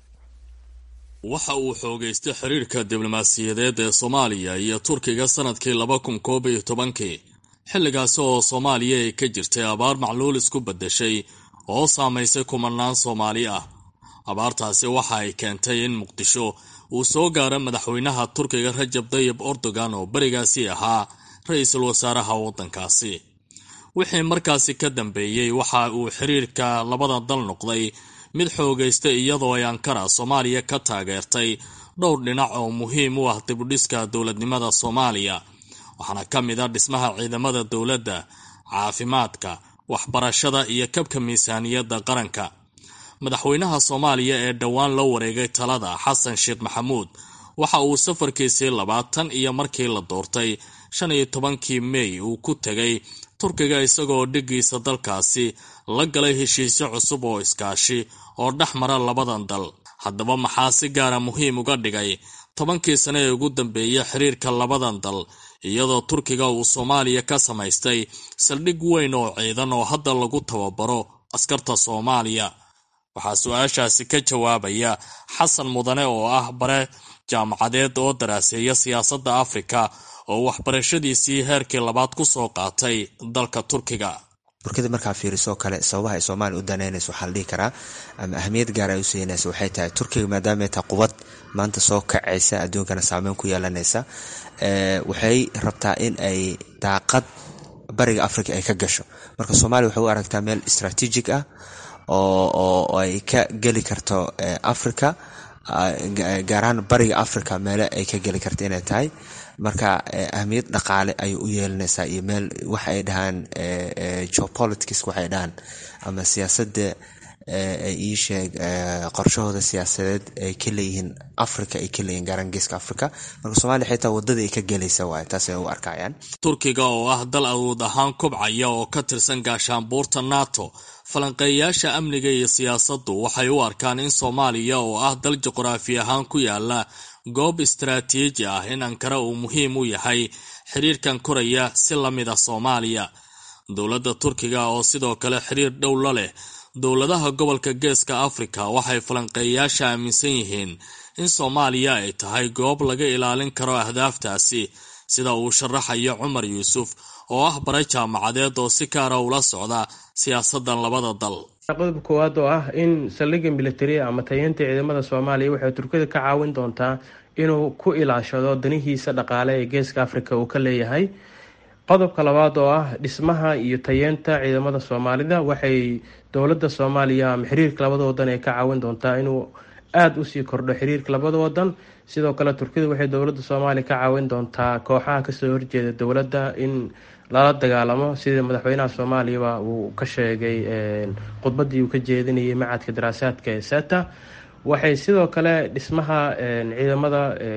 waxa uu xoogaystay xiriirka diblomaasiyadeed ee soomaaliya iyo turkiga sanadkii laba kun koob iyo tobankii xilligaasi oo soomaaliya ay ka jirtay abaar macluul isku beddeshay oo saamaysay kumanaan soomaali ah abaartaasi waxa ay keentay in muqdisho uu soo gaaro madaxweynaha turkiga rajab tayib erdogan oo berigaasi ahaa ra-iisul wasaaraha waddankaasi wixii markaasi ka dambeeyey waxa uu xiriirka labada dal noqday mid xoogaystay iyadoo ay ankara soomaaliya ka taageertay dhowr dhinac oo muhiim u ah dibudhiska dowladnimada soomaaliya waxaana ka mid a dhismaha ciidamada dowladda caafimaadka waxbarashada iyo kabka miisaaniyadda qaranka madaxweynaha soomaaliya ee dhowaan la wareegay talada xasan sheekh maxamuud waxa uu safarkiisii labaatan iyo markii la doortay shan iyo tobankii mey uu ku tegay turkiga isagoo dhiggiisa dalkaasi la galay heshiisyo cusub oo iskaashi oo dhex mara labadan dal haddaba maxaa si gaara muhiim uga dhigay tobankii sane ee ugu dambeeyay xiriirka labadan dal iyadoo turkiga uu soomaaliya ka samaystay saldhig weyn oo ciidan oo hadda lagu tababaro askarta soomaaliya waxaa su-aashaasi ka jawaabaya xasan mudane oo ah bare jaamacadeed oo daraaseeya siyaasadda afrika oo waxbarashadiisii heerkii labaad ku soo qaatay dalka turkiga turkida markaa fiirisoo kale sababaha ay soomaaliya u daneynayso waxaa la dhihi karaa ama ahamiyad gaar ay u siinaysa waxay tahay turkiga maadaama tahay quwad maanta soo kacaysa adduunkana saameyn ku yeelanaysa waxay rabtaa in ay daaqad bariga africa ay ka gasho marka soomaaliya waxay u aragtaa meel strategic ah oo ay ka geli karto africa gaar ahaan bariga africa meele ay ka geli karto inay tahay marka ahamiyad dhaqaale ayay u yeelanaysaa iyo meel waxa ay dhahaan geopolitics waxay dhahaan ama siyaasadda ii sheeg qorshahooda siyaasadeed ay ka leeyihiin africa ay ka leeyihin gaaran geeska africa marka soomaliya xitaa wadada ay ka gelaysa waay taas ay u arkayaan turkiga oo ah dal awood ahaan kobcaya oo ka tirsan gaashaanbuurta nato falanqeeyayaasha amniga iyo siyaasaddu waxay u arkaan in soomaaliya oo ah dal juqraafi ahaan ku yaala goob istaraatiiji ah in ankara uu muhiim u yahay xiriirkan koraya si la mid a soomaaliya dowladda turkiga oo sidoo kale xiriir dhow la leh dowladaha gobolka geeska afrika waxay falanqeeyayaasha aaminsan yihiin in soomaaliya ay tahay goob laga ilaalin karo ahdaaftaasi sida uu sharaxayo cumar yuusuf oo ah bare jaamacadeed oo si gaara ula socda siyaasadan labada dal qodobka koowaad oo ah in saldhigga militari ama tayeynta ciidamada soomaaliya waxay turkida ka caawin doontaa inuu ku ilaashado danihiisa dhaqaale ee geeska afrika uu ka leeyahay qodobka labaad oo ah dhismaha iyo tayeenta ciidamada soomaalida waxay dowladda soomaaliya ama xiriirka labada wadan ee ka caawin doontaa inuu aada usii kordho xiriirka labada wadan sidoo kale turkida waxay dowladda soomaaliya ka caawin doontaa kooxaha kasoo horjeeda dowladda in lala dagaalamo sida madaxweynaha soomaaliyaba uu ka sheegay khudbadii uu ka jeedinayay macadka daraasaadka ee seta waxay sidoo kale dhismaha ciidamada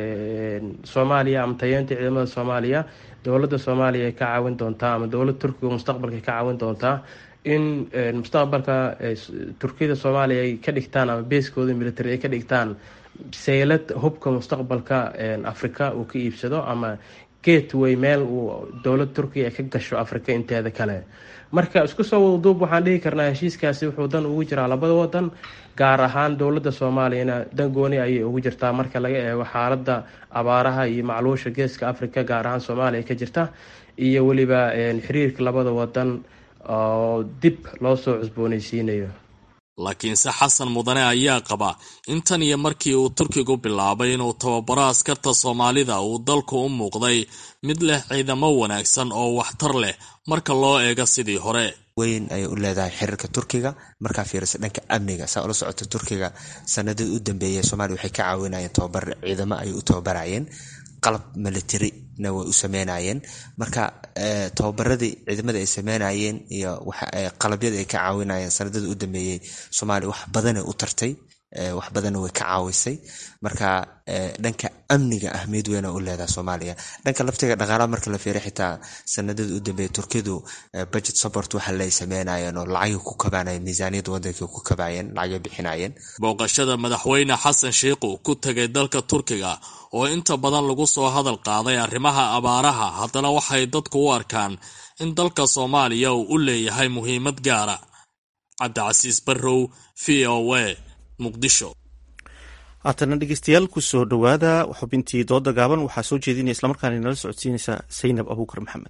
soomaaliya ama tayeenta ciidamada soomaaliya dowladda soomaaliya ay ka caawin doontaa ama dowladda turkiga mustaqbalka ay ka caawin doontaa in mustaqbalka turkiyada soomaaliya ay ka dhigtaan ama beeskooda military ay ka dhigtaan seylad hubka mustaqbalka africa uu ka iibsado ama gateway meel uu dowlad turkiya ka gasho africa inteeda kale marka isku soo wadaduub waxaan dhihi karnaa heshiiskaasi wuxuu dan ugu jiraa labada wadan gaar ahaan dowladda soomaaliyana dan gooni ayay ugu jirtaa marka laga eego xaalada abaaraha iyo macluusha geeska africa gaar ahaan soomaaliya ka jirta iyo weliba xiriirka labada wadan oo dib loo soo cusbooneysiinayo laakiinse xasan mudane ayaa qaba in tan iyo markii uu turkigu bilaabay inuu tababaro askarta soomaalida uu dalku u muuqday mid leh ciidamo wanaagsan oo waxtar leh marka loo eego sidii hore weyn ayay u leedahay xiriirka turkiga markaa fiirisa dhanka amniga saa ula socota turkiga sanadii u dambeeyay soomaliya waxay ka caawinayeen tababar ciidamo ayay u tababarayeen qalab militarina way u sameynayeen marka tababaradii ciidamada ay sameynayeen iyo qalabyada ay ka caawinayeen sanadada u dambeeyey soomaaliya wax badanay u tartay wax badanna way ka caawisay marka dhanka amniga ahmiyad weyna u leedaha soomaaliya dhanka laftiga dhaqaalaha marka la fiiriy xitaa sanadada u dambeeya turkidu budget support waxa lay sameynayeen oo lacagay ku kabaanayeen miisaaniyadda waddankay ku kabaayeen lacagay bixinayeen booqashada madaxweyne xasan sheikhu ku tegay dalka turkiga oo inta badan lagu soo hadal qaaday arrimaha abaaraha haddana waxay dadku u arkaan in dalka soomaaliya uu u leeyahay muhiimad gaara cabdicasiis barrow v o a muqdisho haatana dhegeystayaal kusoo dhowaada xubintii dooda gaaban waxaa soo jeedinaya islamarkaana inala socodsiinaysa saynab abuukar maxamed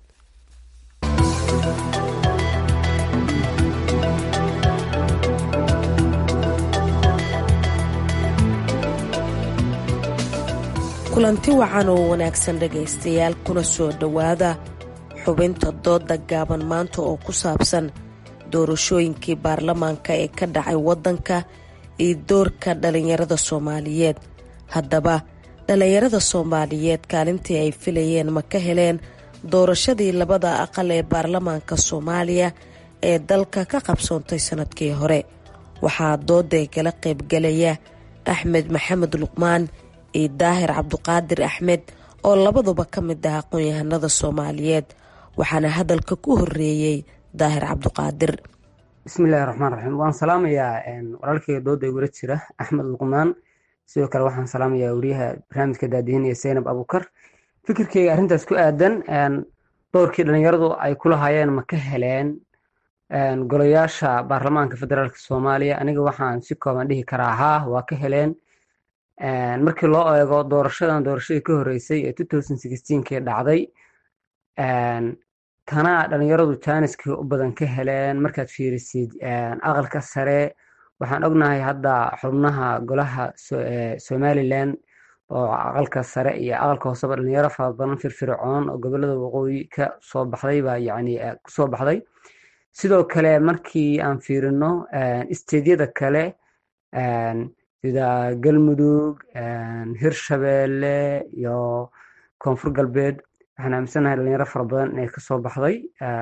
kulanti wacan oo wanaagsan dhegaystayaal kuna soo dhowaada xubinta dooda gaaban maanta oo ku saabsan doorashooyinkii baarlamaanka ee ka dhacay waddanka iyo doorka dhallinyarada soomaaliyeed haddaba dhallinyarada soomaaliyeed kaalintii ay filayeen ma ka heleen doorashadii labada aqal ee baarlamaanka soomaaliya ee dalka ka qabsoontay sannadkii hore waxaa dooday kala qaybgalaya axmed maxamed luqmaan iyo daahir cabduqaadir axmed oo labaduba ka mid ah aqoon-yahanada soomaaliyeed waxaana hadalka ku horeeyey daahir cabduqaadir bismillahi raxmaan raxiim waan salaamayaa walaalkeyga dooda igula jira axmed luqmaan sidoo kale waxaan salaamayaa wariyaha barnaamijka daadihinaya zaynab abuukar fikirkeyga arrintaas ku aadan doorkii dhalinyaradu ay kulahaayeen ma ka heleen golayaasha baarlamaanka federaalk soomaaliya aniga waxaan si kooban dhihi karaa haa waa ka heleen markii loo eego doorashadan doorashadii ka horeysay ee kii dhacday tanaa dhalinyaradu jaaniskii u badan ka heleen markaad fiirisid aqalka sare waxaan ognahay hadda xubnaha golaha somalilan oo aqalka sare iyo aqalka hooseba dhalinyaro fara badan firfircoon oo gobolada waqooyi ka soo baxday baa yani kusoo baxday sidoo kale markii aan fiirino isteedyada kale sida galmudug hirshabeelle iyo koonfur galbeed waxaan aaminsanahay dhalinyaro fara badan inay kasoo baxday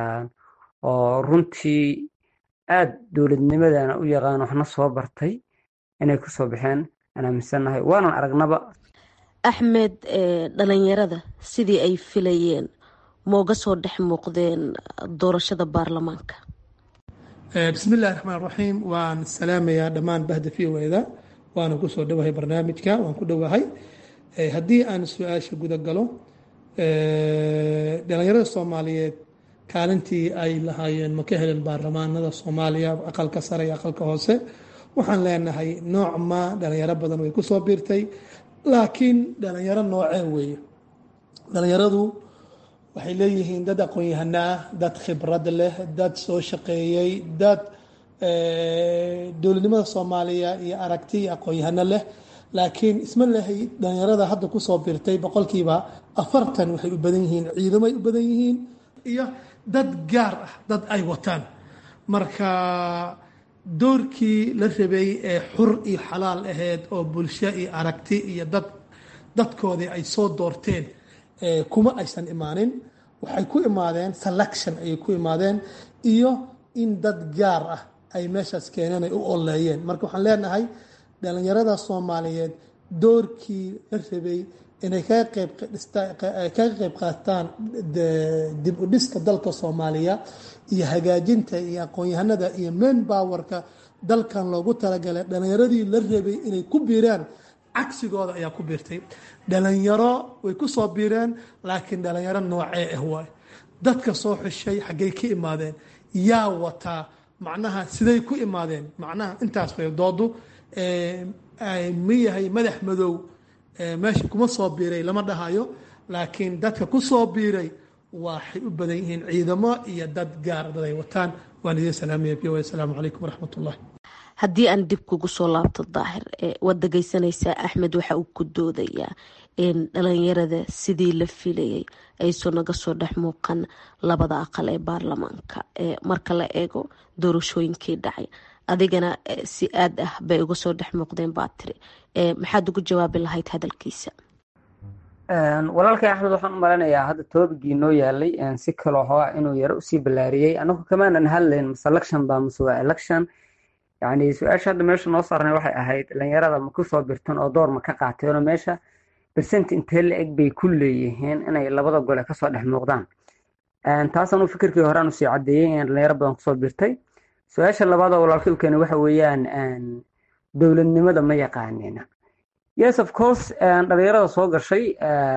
oo runtii aad dowladnimadana u yaqaan waxna soo bartay inay kusoo baxeen aan aaminsanahay waanan aragnaba axmed dhalinyarada sidii ay filayeen mooga soo dhex muuqdeen doorashada baarlamaanka bismi illahi raxmaan raxiim waan salaamayaa dhammaan bahda v o eda waana kusoo dhowahay barnaamijka waan ku dhowahay haddii aan su-aasha guda galo dhalinyarada soomaaliyeed kaalintii ay lahaayeen ma ka helen baarlamaanada soomaaliya aqalka sare iyo aqalka hoose waxaan leenahay nooc ma dhalinyaro badan way kusoo biirtay laakiin dhalinyaro noocee weeye dhalinyaradu waxay leeyihiin dad aqoon-yahano ah dad khibrad leh dad soo shaqeeyey dad dowladnimada soomaaliya iyo aragti iyo aqoon-yahano leh laakiin isma lehay dhalinyarada hadda kusoo biirtay boqolkiiba afartan waxay u badan yihiin ciidamay u badan yihiin iyo dad gaar ah dad ay wataan marka doorkii la rabay ee xur iyo xalaal ahayd oo bulsho iyo aragti iyo dad dadkoodii ay soo doorteen kuma aysan imaanin waxay ku imaadeen selection ayay ku imaadeen iyo in dad gaar ah ay meeshaas keeneen ay u oleeyeen marka waxaan leenahay dhalinyarada soomaaliyeed doorkii la rabay inay kaga qeyb qaataan dib u dhiska dalka soomaaliya iyo hagaajinta iyo aqoon-yahanada iyo main powerka dalkan loogu talagalay dhalinyaradii la rabay inay ku biiraan cagsigooda ayaa ku biirtay dhalinyaro way ku soo biireen laakiin dhalinyaro noocee ah waay dadka soo xushay xaggay ka imaadeen yaa wataa macnaha siday ku imaadeen macnaha intaas way doodu ma yahay madax madow meesha kuma soo biiray lama dhahayo laakiin dadka ku soo biiray waxay u badan yihiin ciidamo iyo dad gaar dad ay wataan waan idin salaamaya v asalaamu calaykum waraxmat ullahi haddii aan dib kugu soo laabto daahir waad dhegeysanaysaa axmed waxa uu ku doodayaa in dhalinyarada sidii la filayay ayso naga soo dhex muuqan labada aqal ee baarlamaanka marka la eego doorashooyinkii dhacay adigana si aad ah bay uga soo dhex muuqdeen baa tiri maxaad ugu jawaabi lahayd hadalkiisa walaalkay axmed waxaan u maleynayaa hadda toobigii noo yaalay si kaloo hoa inuu yaro usii ballaariyey anagu kamaanan hadlayn mase election baa mase waa election yani su-aasha hadda meesha noo saarnay waxay ahayd dhalinyarada ma kusoo birtan oo door ma ka qaateenoo meesha bersent intee la eg bay ku leeyihiin inay labada gole kasoo dhex muuqdaan taasanu fikirkii horean usii cadeeyey in dhalinyaro badan kusoo birtay su-aasha labaadoo walaalkay u keenay waxa weeyaan dowladnimada ma yaqaanina yes of course dhalinyarada soo gashay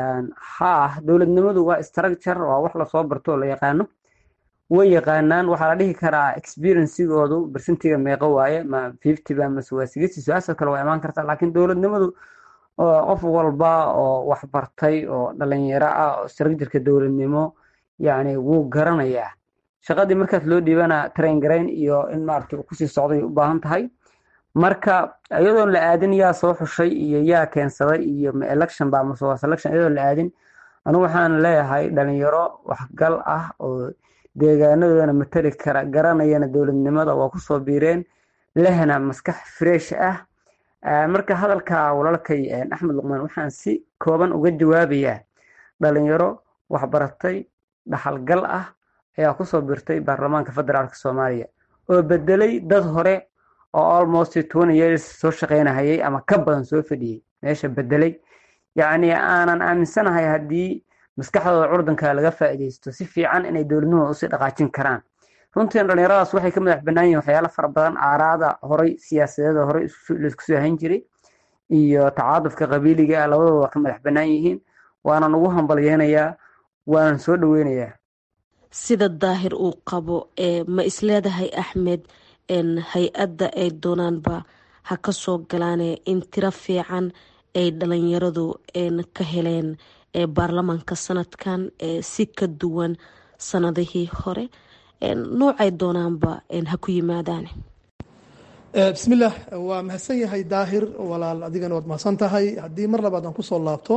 ha dowladnimadu waa structure waa wax lasoo barto oo la yaqaano way yaqaanaan waxaa la dhihi karaa experiencigoodu bersentiga meeqo waaye ma fifty ba mase waa sixty su-aasha kale waa imaan kartaa laakiin dowladnimadu qof walba oo wax bartay oo dhalinyaro ah oo structureka dowladnimo yani wuu garanayaa shaqadii markaas loo dhiibana train garayn iyo in maarata kusii socday u baahan tahay marka iyadoon la aadin yaa soo xushay iyo yaa keensaday iyo ma election ba mase waa selection iyadoon la aadin anigu waxaan leeyahay dhalinyaro waxgal ah oo deegaanadoodana matali kara garanayana dowladnimada waa kusoo biireen lehna maskax fresh ah marka hadalka walaalkay axmed luqmaan waxaan si kooban uga jawaabayaa dhalinyaro waxbaratay dhaxalgal ah ayaa kusoo biirtay baarlamaanka federaalk soomaaliya oo bedelay dad hore oo almost twenty years soo shaqeynahayay ama ka badan soo fadhiyey meesha bedelay yacni aanan aaminsanahay haddii maskaxdooda curdanka laga faa'iidaysto si fiican inay dowladnimada usii dhaqaajin karaan runtii dhalinyaradaas waxay ka madax bannaan yihin waxyaalo fara badan aaraada horey siyaasadeeda horey laisku soo hayn jiray iyo tacaadufka qabiiliga ah labadooda waa ka madax bannaan yihiin waanan ugu hambalyeynayaa waanan soo dhoweynayaa sida daahir uu qabo ma isleedahay axmed hay-adda ay doonaanba ha ka soo galaane in tiro fiican ay dhalinyaradu ka heleen baarlamaanka sanadkan si ka duwan sanadihii hore noocay doonaanba ha ku yimaadaan bismillaah waa mahadsan yahay daahir walaal adigana waad mahadsan tahay haddii mar labaad aan kusoo laabto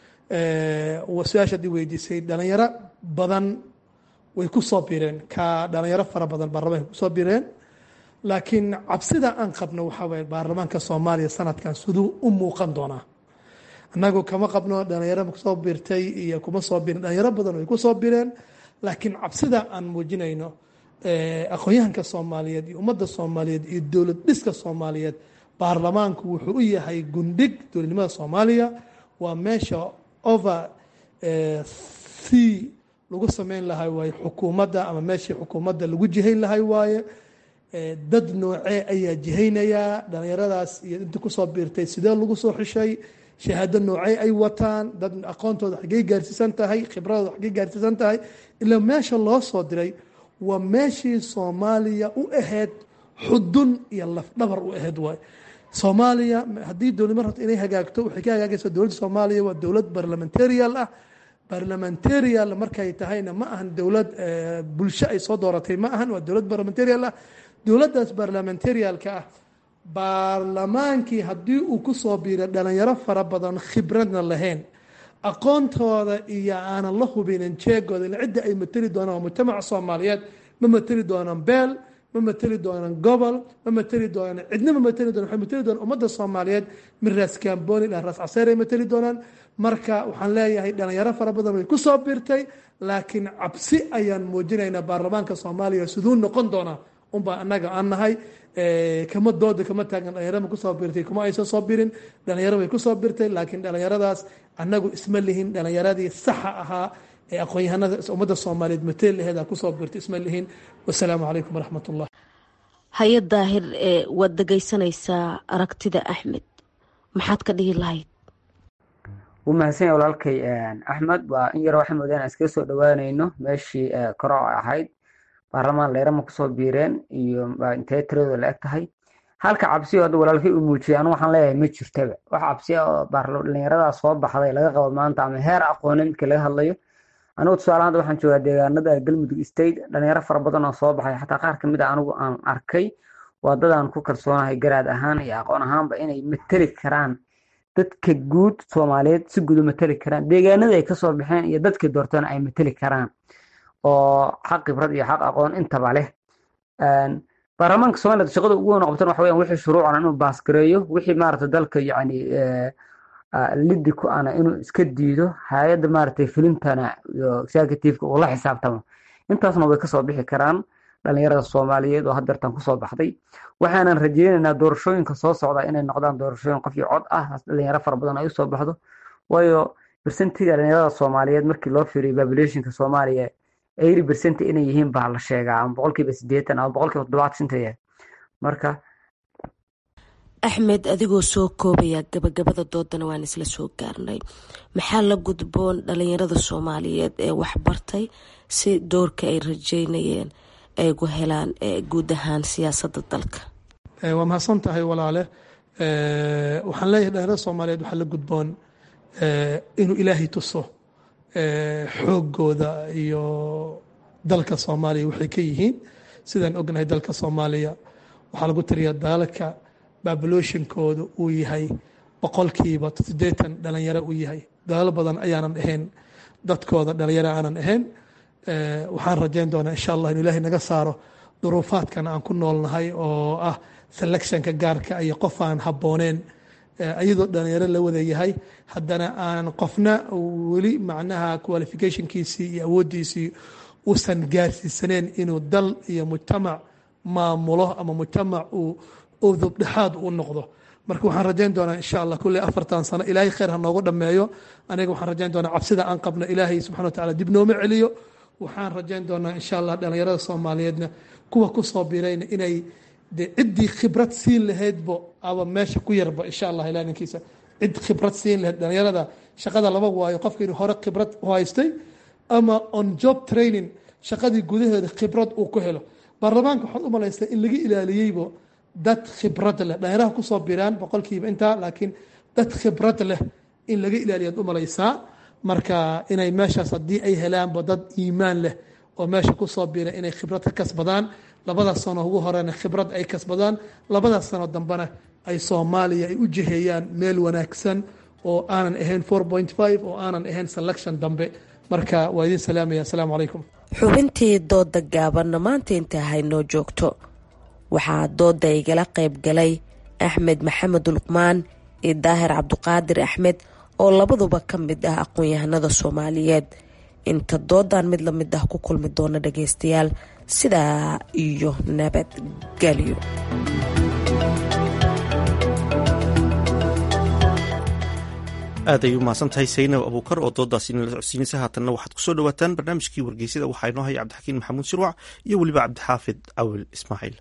su-aasha haddii weydiisay dhalinyaro badan way ku soo bireen ka dhalinyaro fara badan baarlamaanka kusoo bireen laakiin cabsida aan qabno waxaa waye baarlamaanka soomaaliya sanadkan siduu u muuqan doonaa annagu kama qabno dhalinyaro kusoo birtay iyo kuma soo birin dhalinyaro badan way kusoo bireen laakiin cabsida aan muujinayno aqoon-yahanka soomaaliyeed iyo ummadda soomaaliyeed iyo dowlad dhiska soomaaliyeed baarlamaanku wuxuu u yahay gundhig dowladnimada soomaaliya waa meesha over c lagu sameyn lahay waaye xukuumadda ama meeshii xukuumadda lagu jihayn lahay waaye dad noocee ayaa jihaynayaa dhalinyaradaas iyo inta kusoo biirtay sidee lagu soo xishay shahaado noocey ay wataan dad aqoontooda xaggey gaarsiisan tahay khibradooda xaggey gaarsiisan tahay ilaa meesha loo soo diray waa meeshii soomaaliya u ahayd xudun iyo lafdhabar u ahayd waay soomaaliya haddii dowladnimo rabto inay hagaagto waxay ka hagaagaysaa dowladda soomaaliya waa dowlad barlamentarial ah barlamentarial markay tahayna ma ahan dowlad bulsho ay soo dooratay ma ahan waa dowlad barlamentarial ah dowladdaas barlamentarialka ah baarlamaankii haddii uu kusoo biiray dhalinyaro fara badan khibradna lahayn aqoontooda iyo aanan la hubinin jeegooda ila cidda ay mateli doonaan waa mujtamaca soomaaliyeed ma mateli doonaan beel ma mateli doonaan gobol ma mateli doonaan cidna ma mateli doonaan waxay mateli doonaan ummadda soomaaliyeed min raas kaamboni ilaa raas caseer ay mateli doonaan marka waxaan leeyahay dhalinyaro fara badan way kusoo biirtay laakiin cabsi ayaan muujinaynaa baarlamaanka soomaaliya siduu noqon doonaa unbaa annaga aan nahay kama dooda kama taagan dhalinyaro ma kusoo biirtay kuma aysan soo birin dhalinyaro way kusoo birtay laakiin dhalinyaradaas annagu isma lihin dhalinyaradii saxa ahaa ee aqoon-yahanada ummadda soomaaliyeed mateel laheeda kusoo birtay isma lihin wasalaamu calaykum waraxmat ullah haye daahir waad dhegaysanaysaa aragtida axmed maxaad ka dhihi lahayd wuu mahadsanya walaalkay axmed waa in yar waxay moodaan aan iskaga soo dhawaanayno meeshii koro ahayd baarlamaan leerama kusoo biireen iyo intee tiradooda la eg tahay halka cabsiyo hadda walaalkay uu muujiyay anu waxaan leeyahay ma jirtaba wax cabsiya oo dhalinyaradaa soo baxday laga qabo maanta ama heer aqooneed midka laga hadlayo anigu tusaale hadda waxaan joogaa deegaanada galmudug state dhalinyaro fara badan oo soo baxay xataa qaar kamid a anigu aan arkay waa dadaan ku kalsoonahay garaad ahaan iyo aqoon ahaanba inay mateli karaan dadka guud soomaaliyeed si guud u mateli karaan deegaanada ay kasoo baxeen iyo dadkii doortana ay mateli karaan oo xaq khibrad iyo xaq aqoon intaba leh baarlamaanka somaliland shaqada ugu weyn oo qabtan waxa weyan wixii shuruucana inuu baasgareeyo wixii maarata dalka yacni liddi ku ana inuu iska diido hay-adda maaragtay filintana iyo executiveka uu la xisaabtamo intaasna way kasoo bixi karaan dhalinyarada soomaaliyeed oo hadeertan kusoo baxday waxaanan rajeynaynaa doorashooyinka soo socda inay noqdaan doorashooyin qof iyo cod ah dhalinyaro fara badan ay usoo baxdo waayo bersentiga dhalinyarada soomaaliyeed markii loo fiiriyo populationka soomaaliya eighty percent inay yihiin baa la sheegaa ama boqolkiiba sideetan ama boqolkiiba toddobaatan shanta yahay marka axmed adigoo soo koobaya gabagabada doodana waan isla soo gaarnay maxaa la gudboon dhalinyarada soomaaliyeed ee waxbartay si doorka ay rajeynayeen ay gu helaan guud ahaan siyaasadda dalka waa mahadsan tahay walaale waxaan leeyahay dhalinyarada soomaaliyeed waxaa la gudboon inuu ilaahay tuso xoogooda iyo dalka soomaaliya waxay ka yihiin sidaan ognahay dalka soomaaliya waxaa lagu tiriyaa daalka babulationkooda uu yahay boqolkiiba siddeetan dhalinyaro uu yahay dalaalo badan ayaanan ahayn dadkooda dhalinyaro aanan ahayn waxaan rajayn doonaa insha allah inu ilaahay naga saaro duruufaadkan aan ku noolnahay oo ah selectionka gaarka iyo qof aan habbooneen iyadoo dhalinyaro la wada yahay haddana aan qofna weli macnaha qualificationkiisii iyo awooddiisii uusan gaarsiisaneen inuu dal iyo mujtamac maamulo ama mujtamac uu udubdhexaad u noqdo marka waxaan rajayn doonaa insha allah kulley afartan sano ilaahay khayr ha noogu dhammeeyo aniga waxaan rajayn doonaa cabsida aan qabno ilaahay subxana wa tacala dib nooma celiyo waxaan rajayn doonaa insha allah dhalinyarada soomaaliyeedna kuwa kusoo birayna inay de ciddii khibrad siin lahaydbo aba meesha ku yarba insha allah ilaa ninkiisa cid khibrad siin lahayd dhalinyarada shaqada laba waayo qofka inuu hore khibrad u haystay ama on job training shaqadii gudaheeda khibrad uu ku helo baarlamaanka waxaad u malaystaa in laga ilaaliyeybo dad khibrad leh dhalinyaraha kusoo biraan boqolkiiba intaa laakiin dad khibrad leh in laga ilaaliyaad u malaysaa marka inay meeshaas haddii ay helaanba dad iimaan leh oo meesha kusoo biira inay khibrad ka kasbadaan labadaas sano ugu horena khibrad ay kasbadaan labadaas sano dambena ay soomaaliya ay u jiheeyaan meel wanaagsan oo aanan ahayn oo aanan ahayn selection dambe marka waa idin salaamaya asalaamu calaykum xubintii dooda gaabanna maanta inta haynoo joogto waxaa dooda igala qayb galay axmed maxamed luqmaan iyo daahir cabduqaadir axmed oo labaduba ka mid ah aqoon-yahanada soomaaliyeed inta doodan mid la mid ah ku kulmi doona dhageystayaal sidaa iyo nabadgelyo aad ay u mahadsan tahay saynab abuukar oo doodaasi inala socodsiinaysa haatanna waxaad kusoo dhawaataan barnaamijkii wargeysada waxaa inoo haya cabdixakiin maxamuud shirwac iyo weliba cabdixaafid cawil ismaaciil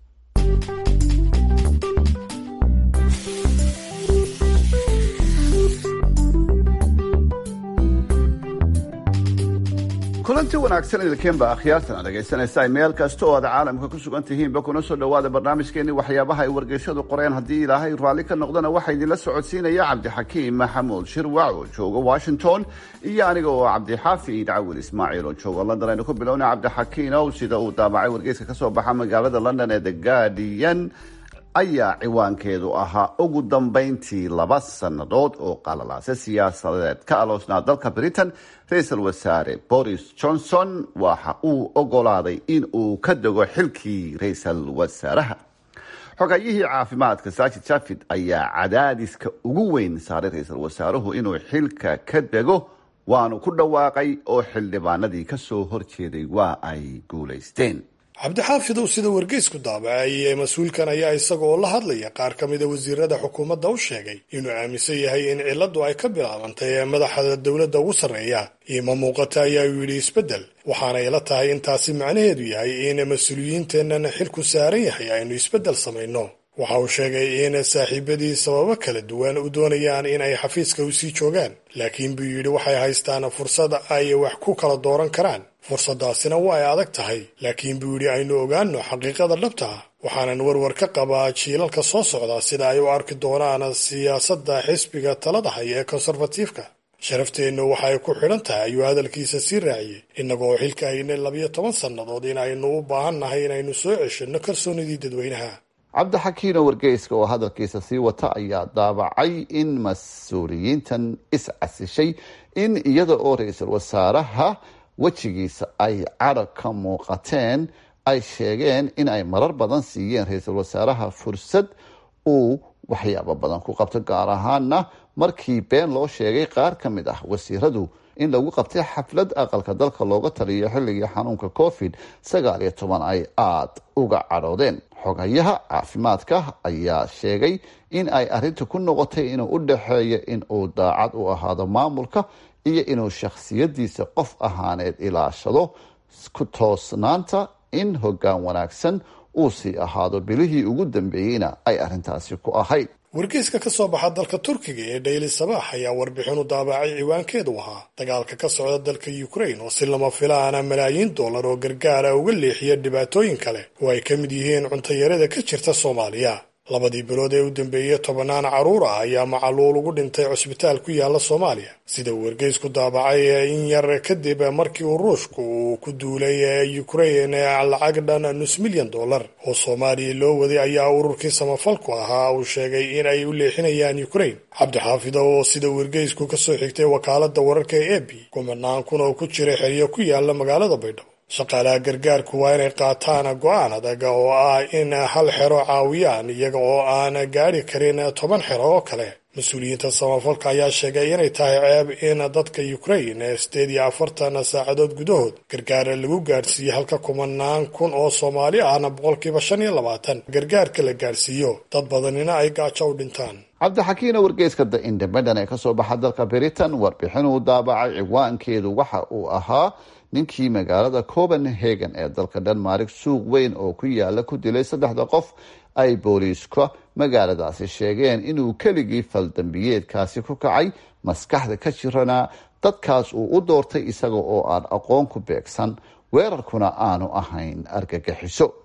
kulanti wanaagsan idilkeenba akhyaartan dhegaysanaysaa meel kasta oo aad caalamka ku sugan tihiinba kuna soo dhowaada barnaamijkeeni waxyaabaha ay wargeysyadu qoreen haddii ilaahay raalli ka noqdana waxaa idinla socodsiinaya cabdixakiim maxamuud shirwac oo jooga washington iyo aniga oo cabdixaafid cawil ismaaciil oo jooga london aynu ku bilowna cabdixakiin ow sida uu daabacay wargeyska kasoo baxa magaalada london ee the guardian ayaa ciwaankeedu ahaa ugu dambeyntii laba sannadood oo qalalaase siyaasadeed ka aloosnaa dalka britain ra-iisul wasaare boris johnson waxa uu ogolaaday in uu ka dego xilkii ra-iisul wasaaraha xogayihii caafimaadka saajid jafid ayaa cadaadiska ugu weyn saaray ra-iisul wasaaruhu inuu xilka ka dego waanu ku dhawaaqay oo xildhibaanadii kasoo horjeeday waa ay guulaysteen cabdixaafidow sida wargeysku daabacay ee mas-uulkan ayaa isaga oo la hadlaya qaar ka mida wasiirada xukuumadda u sheegay inuu aaminsan yahay in ciladu ay ka bilaabantay ee madaxda dowladda ugu sarreeya iima muuqata ayaa uu yidhi isbeddel waxaana ila tahay intaasi macnaheedu yahay in mas-uuliyiinteennan xilku saaran yahay aynu isbeddel samayno waxa uu sheegay in saaxiibadii sababo kala duwan u doonayaan in ay xafiiska u sii joogaan laakiin buu yidhi waxay haystaan fursad ay wax ku kala dooran karaan fursadaasina waa ay adag tahay laakiin buu yidhi aynu ogaano xaqiiqada dhabta ah waxaanan warwar ka qabaa jiilalka soo socda sida ay u arki doonaan siyaasadda xisbiga talada haya ee konserfatiifka sharafteennu waxay ku xidhan tahay ayuu hadalkiisa sii raaciyey innagoo xilka haynay labiyo toban sannadood in aynu u baahan nahay inaynu soo ceshanno kalsoonidii dadweynaha cabdixakiino wargeyska oo hadalkiisa sii wata ayaa daabacay in mas-uuliyiintan is-casishay in iyada oo ra-iisul wasaaraha wejigiisa ay cadhag ka muuqateen ay sheegeen in ay marar badan siiyeen ra-iisul wasaaraha fursad uu waxyaabo badan ku qabto gaar ahaana markii been loo sheegay qaar ka mid ah wasiiradu in lagu qabtay xaflad aqalka dalka looga taliyo xilligii xanuunka covid sagaal iyo toban ay aada uga cadhoodeen xogayaha caafimaadka ayaa sheegay in ay arrinta ku noqotay inuu u dhaxeeyo in uu daacad u ahaado maamulka iyo inuu shakhsiyadiisa qof ahaaneed ilaashado ku toosnaanta in hoggaan wanaagsan uu sii ahaado bilihii ugu dambeeyeyna ay arrintaasi ku ahayd wargeyska ka soo baxa dalka turkiga ee dhayli sabaax ayaa warbixin u daabacay ciwaankeedu ahaa dagaalka ka socda dalka ukrain oo si lama filaana malaayiin dollar oo gargaara uga leexiya dhibaatooyin kale oo ay ka mid yihiin cuntayarada ka jirta soomaaliya labadii bilood ee u dambeeyey tobannaan carruur ah ayaa macaluul ugu dhintay cusbitaal ku yaala soomaaliya sida uu wargeysku daabacay in yar kadib markii uu ruushku uu ku duulay ukrain lacag dhan nus milyan dollar oo soomaaliya loo waday ayaa ururkii samafalku ahaa uu sheegay in ay u leexinayaan ukrain cabdixaafido oo sida wargeysku ka soo xigtay wakaaladda wararka ee ebi kumanaan kun oo ku jira xeryo ku yaala magaalada baydhabo shaqaalaha gargaarku waa inay qaataan go-aan adag oo ah in hal xero caawiyaan iyaga oo aan gaari karin toban xero oo kale mas-uuliyiinta samafalka ayaa sheegay inay tahay ceeb in dadka ukrain sideed iyo afartan saacadood gudahood gargaara lagu gaadhsiiyey halka kumanaan kun oo soomaali ahna boqolkiiba shan iyo labaatan gargaarka la gaadhsiiyo dad badanina ay gaajo u dhintaan cabdixakiino wargeyska the independent ee kasoo baxa dalka britain warbixin uu daabacay ciwaankeedu waxa uu ahaa ninkii magaalada copenhagen ee dalka denmark suuq weyn oo ku yaala ku dilay saddexda qof ay booliiska magaaladaasi sheegeen inuu keligii faldambiyeedkaasi ku kacay maskaxda ka jiranaa dadkaas uu u doortay isaga oo aan aqoon ku beegsan weerarkuna aanu ahayn argagixiso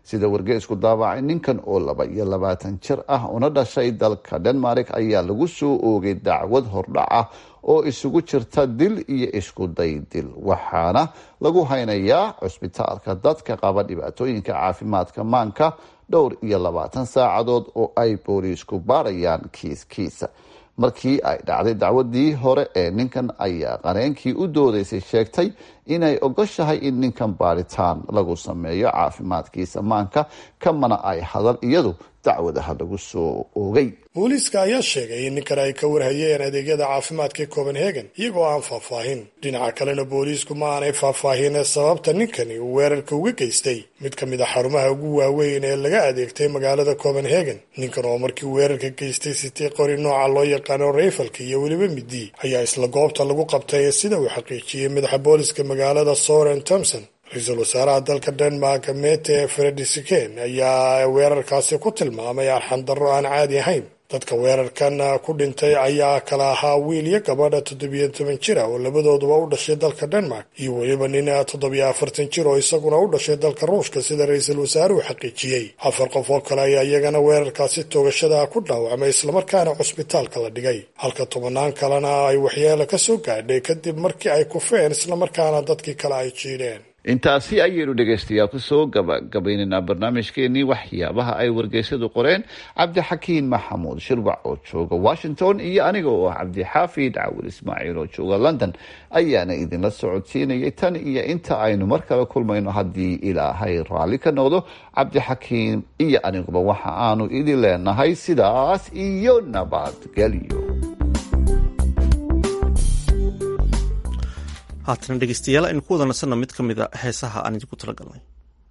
sida wargeysku daabacay ninkan oo laba iyo labaatan jir ah una dhashay dalka denmark ayaa lagu soo oogay dacwad hordhac ah oo isugu jirta dil iyo isku day dil waxaana lagu haynayaa cusbitaalka dadka qaba dhibaatooyinka caafimaadka maanka dhowr iyo labaatan saacadood oo ay booliisku baarayaan kiiskiisa markii ay dhacday dacwadii hore ee ninkan ayaa qareenkii u doodaysay sheegtay inay ogoshahay in ninkan baaritaan lagu sameeyo caafimaadkiisa maanka kamana ay hadal iyadu dacwadaha lagu soo oogay booliiska ayaa sheegay in ninkan ay ka warhayeen adeegyada caafimaadka copenhagen iyagoo aan faahfaahin dhinaca kalena booliisku ma aanay faahfaahin sababta ninkani uu weerarka uga geystay mid ka mid a xarumaha ugu waaweyn ee laga adeegtay magaalada copenhagen ninkan oo markii weerarka geystay sitay qori nooca loo yaqaano rayfalka iyo weliba midi ayaa isla goobta lagu qabtay sida uu xaqiijiyey madaxa booliska magaalada soren thomson ra-iisul wasaaraha dalka denmark mete fredisiken ayaa weerarkaasi ku tilmaamay arxandarro aan caadi ahayn dadka weerarkan ku dhintay ayaa kala ahaa wiil iyo gabadha toddobiyo toban jir ah oo labadooduba u dhashay dalka denmark iyo weliba nin toddobiyo afartan jir oo isaguna u dhashay dalka ruushka sida ra-iisul wasaaruhu xaqiijiyey afar qof oo kale ayaa iyagana weerarkaasi toogashada ku dhaawacmay islamarkaana cusbitaalka la dhigay halka tobannaan kalena ay waxyeelo ka soo gaadhay kadib markii ay kufeen islamarkaana dadkii kale ay jiidheen intaasi ayaynu dhegaystayaal kusoo gabagabaynaynaa barnaamijkeenii waxyaabaha ay wargeysyadu qoreen cabdixakiin maxamuud shirwac oo jooga washington iyo aniga oo ah cabdixaafid cawil ismaaciil oo jooga london ayaana idinla socodsiinayay tan iyo inta aynu mar kale kulmayno haddii ilaahay raalli ka noqdo cabdixakiin iyo aniguba waxa aanu idin leenahay sidaas iyo nabadgelyo haatana dhegeystayaal aynu ku wada nasanno mid ka mida heesaha aan idinku tala galnay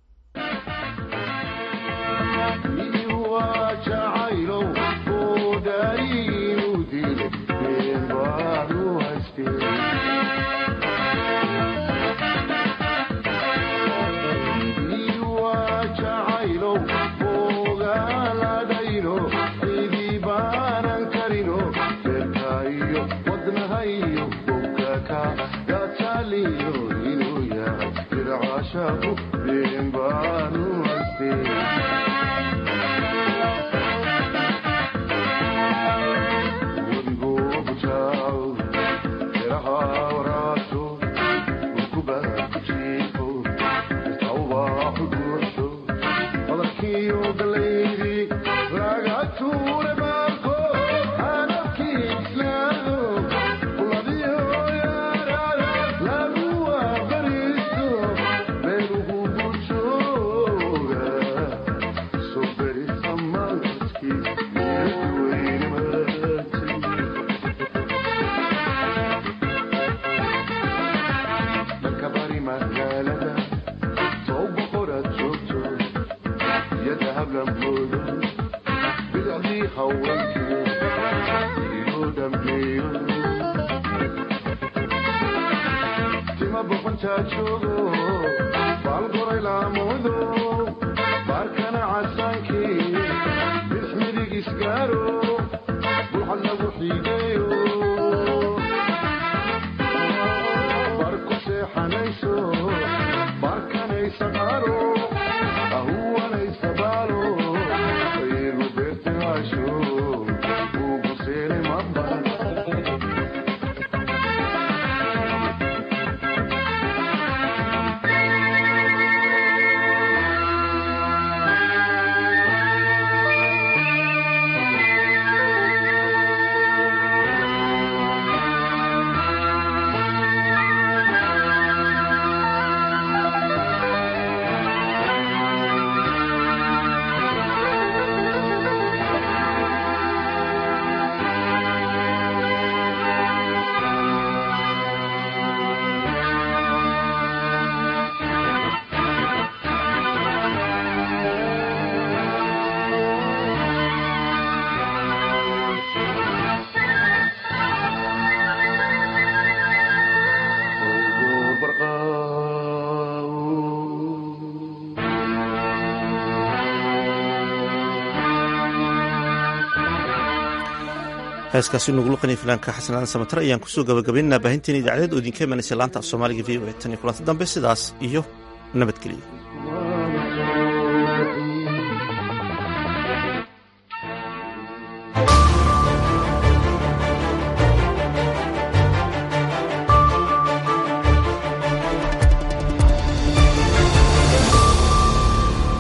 heeskaasi nugu luqanaya filaanka xasanaadan samatar ayaan kusoo gabagabaynaynaa baahinteena idaacadeed oo idinka imanaysa laanta af soomaaliga v o e tan iyo kulanti dambe sidaas iyo nabadgelyo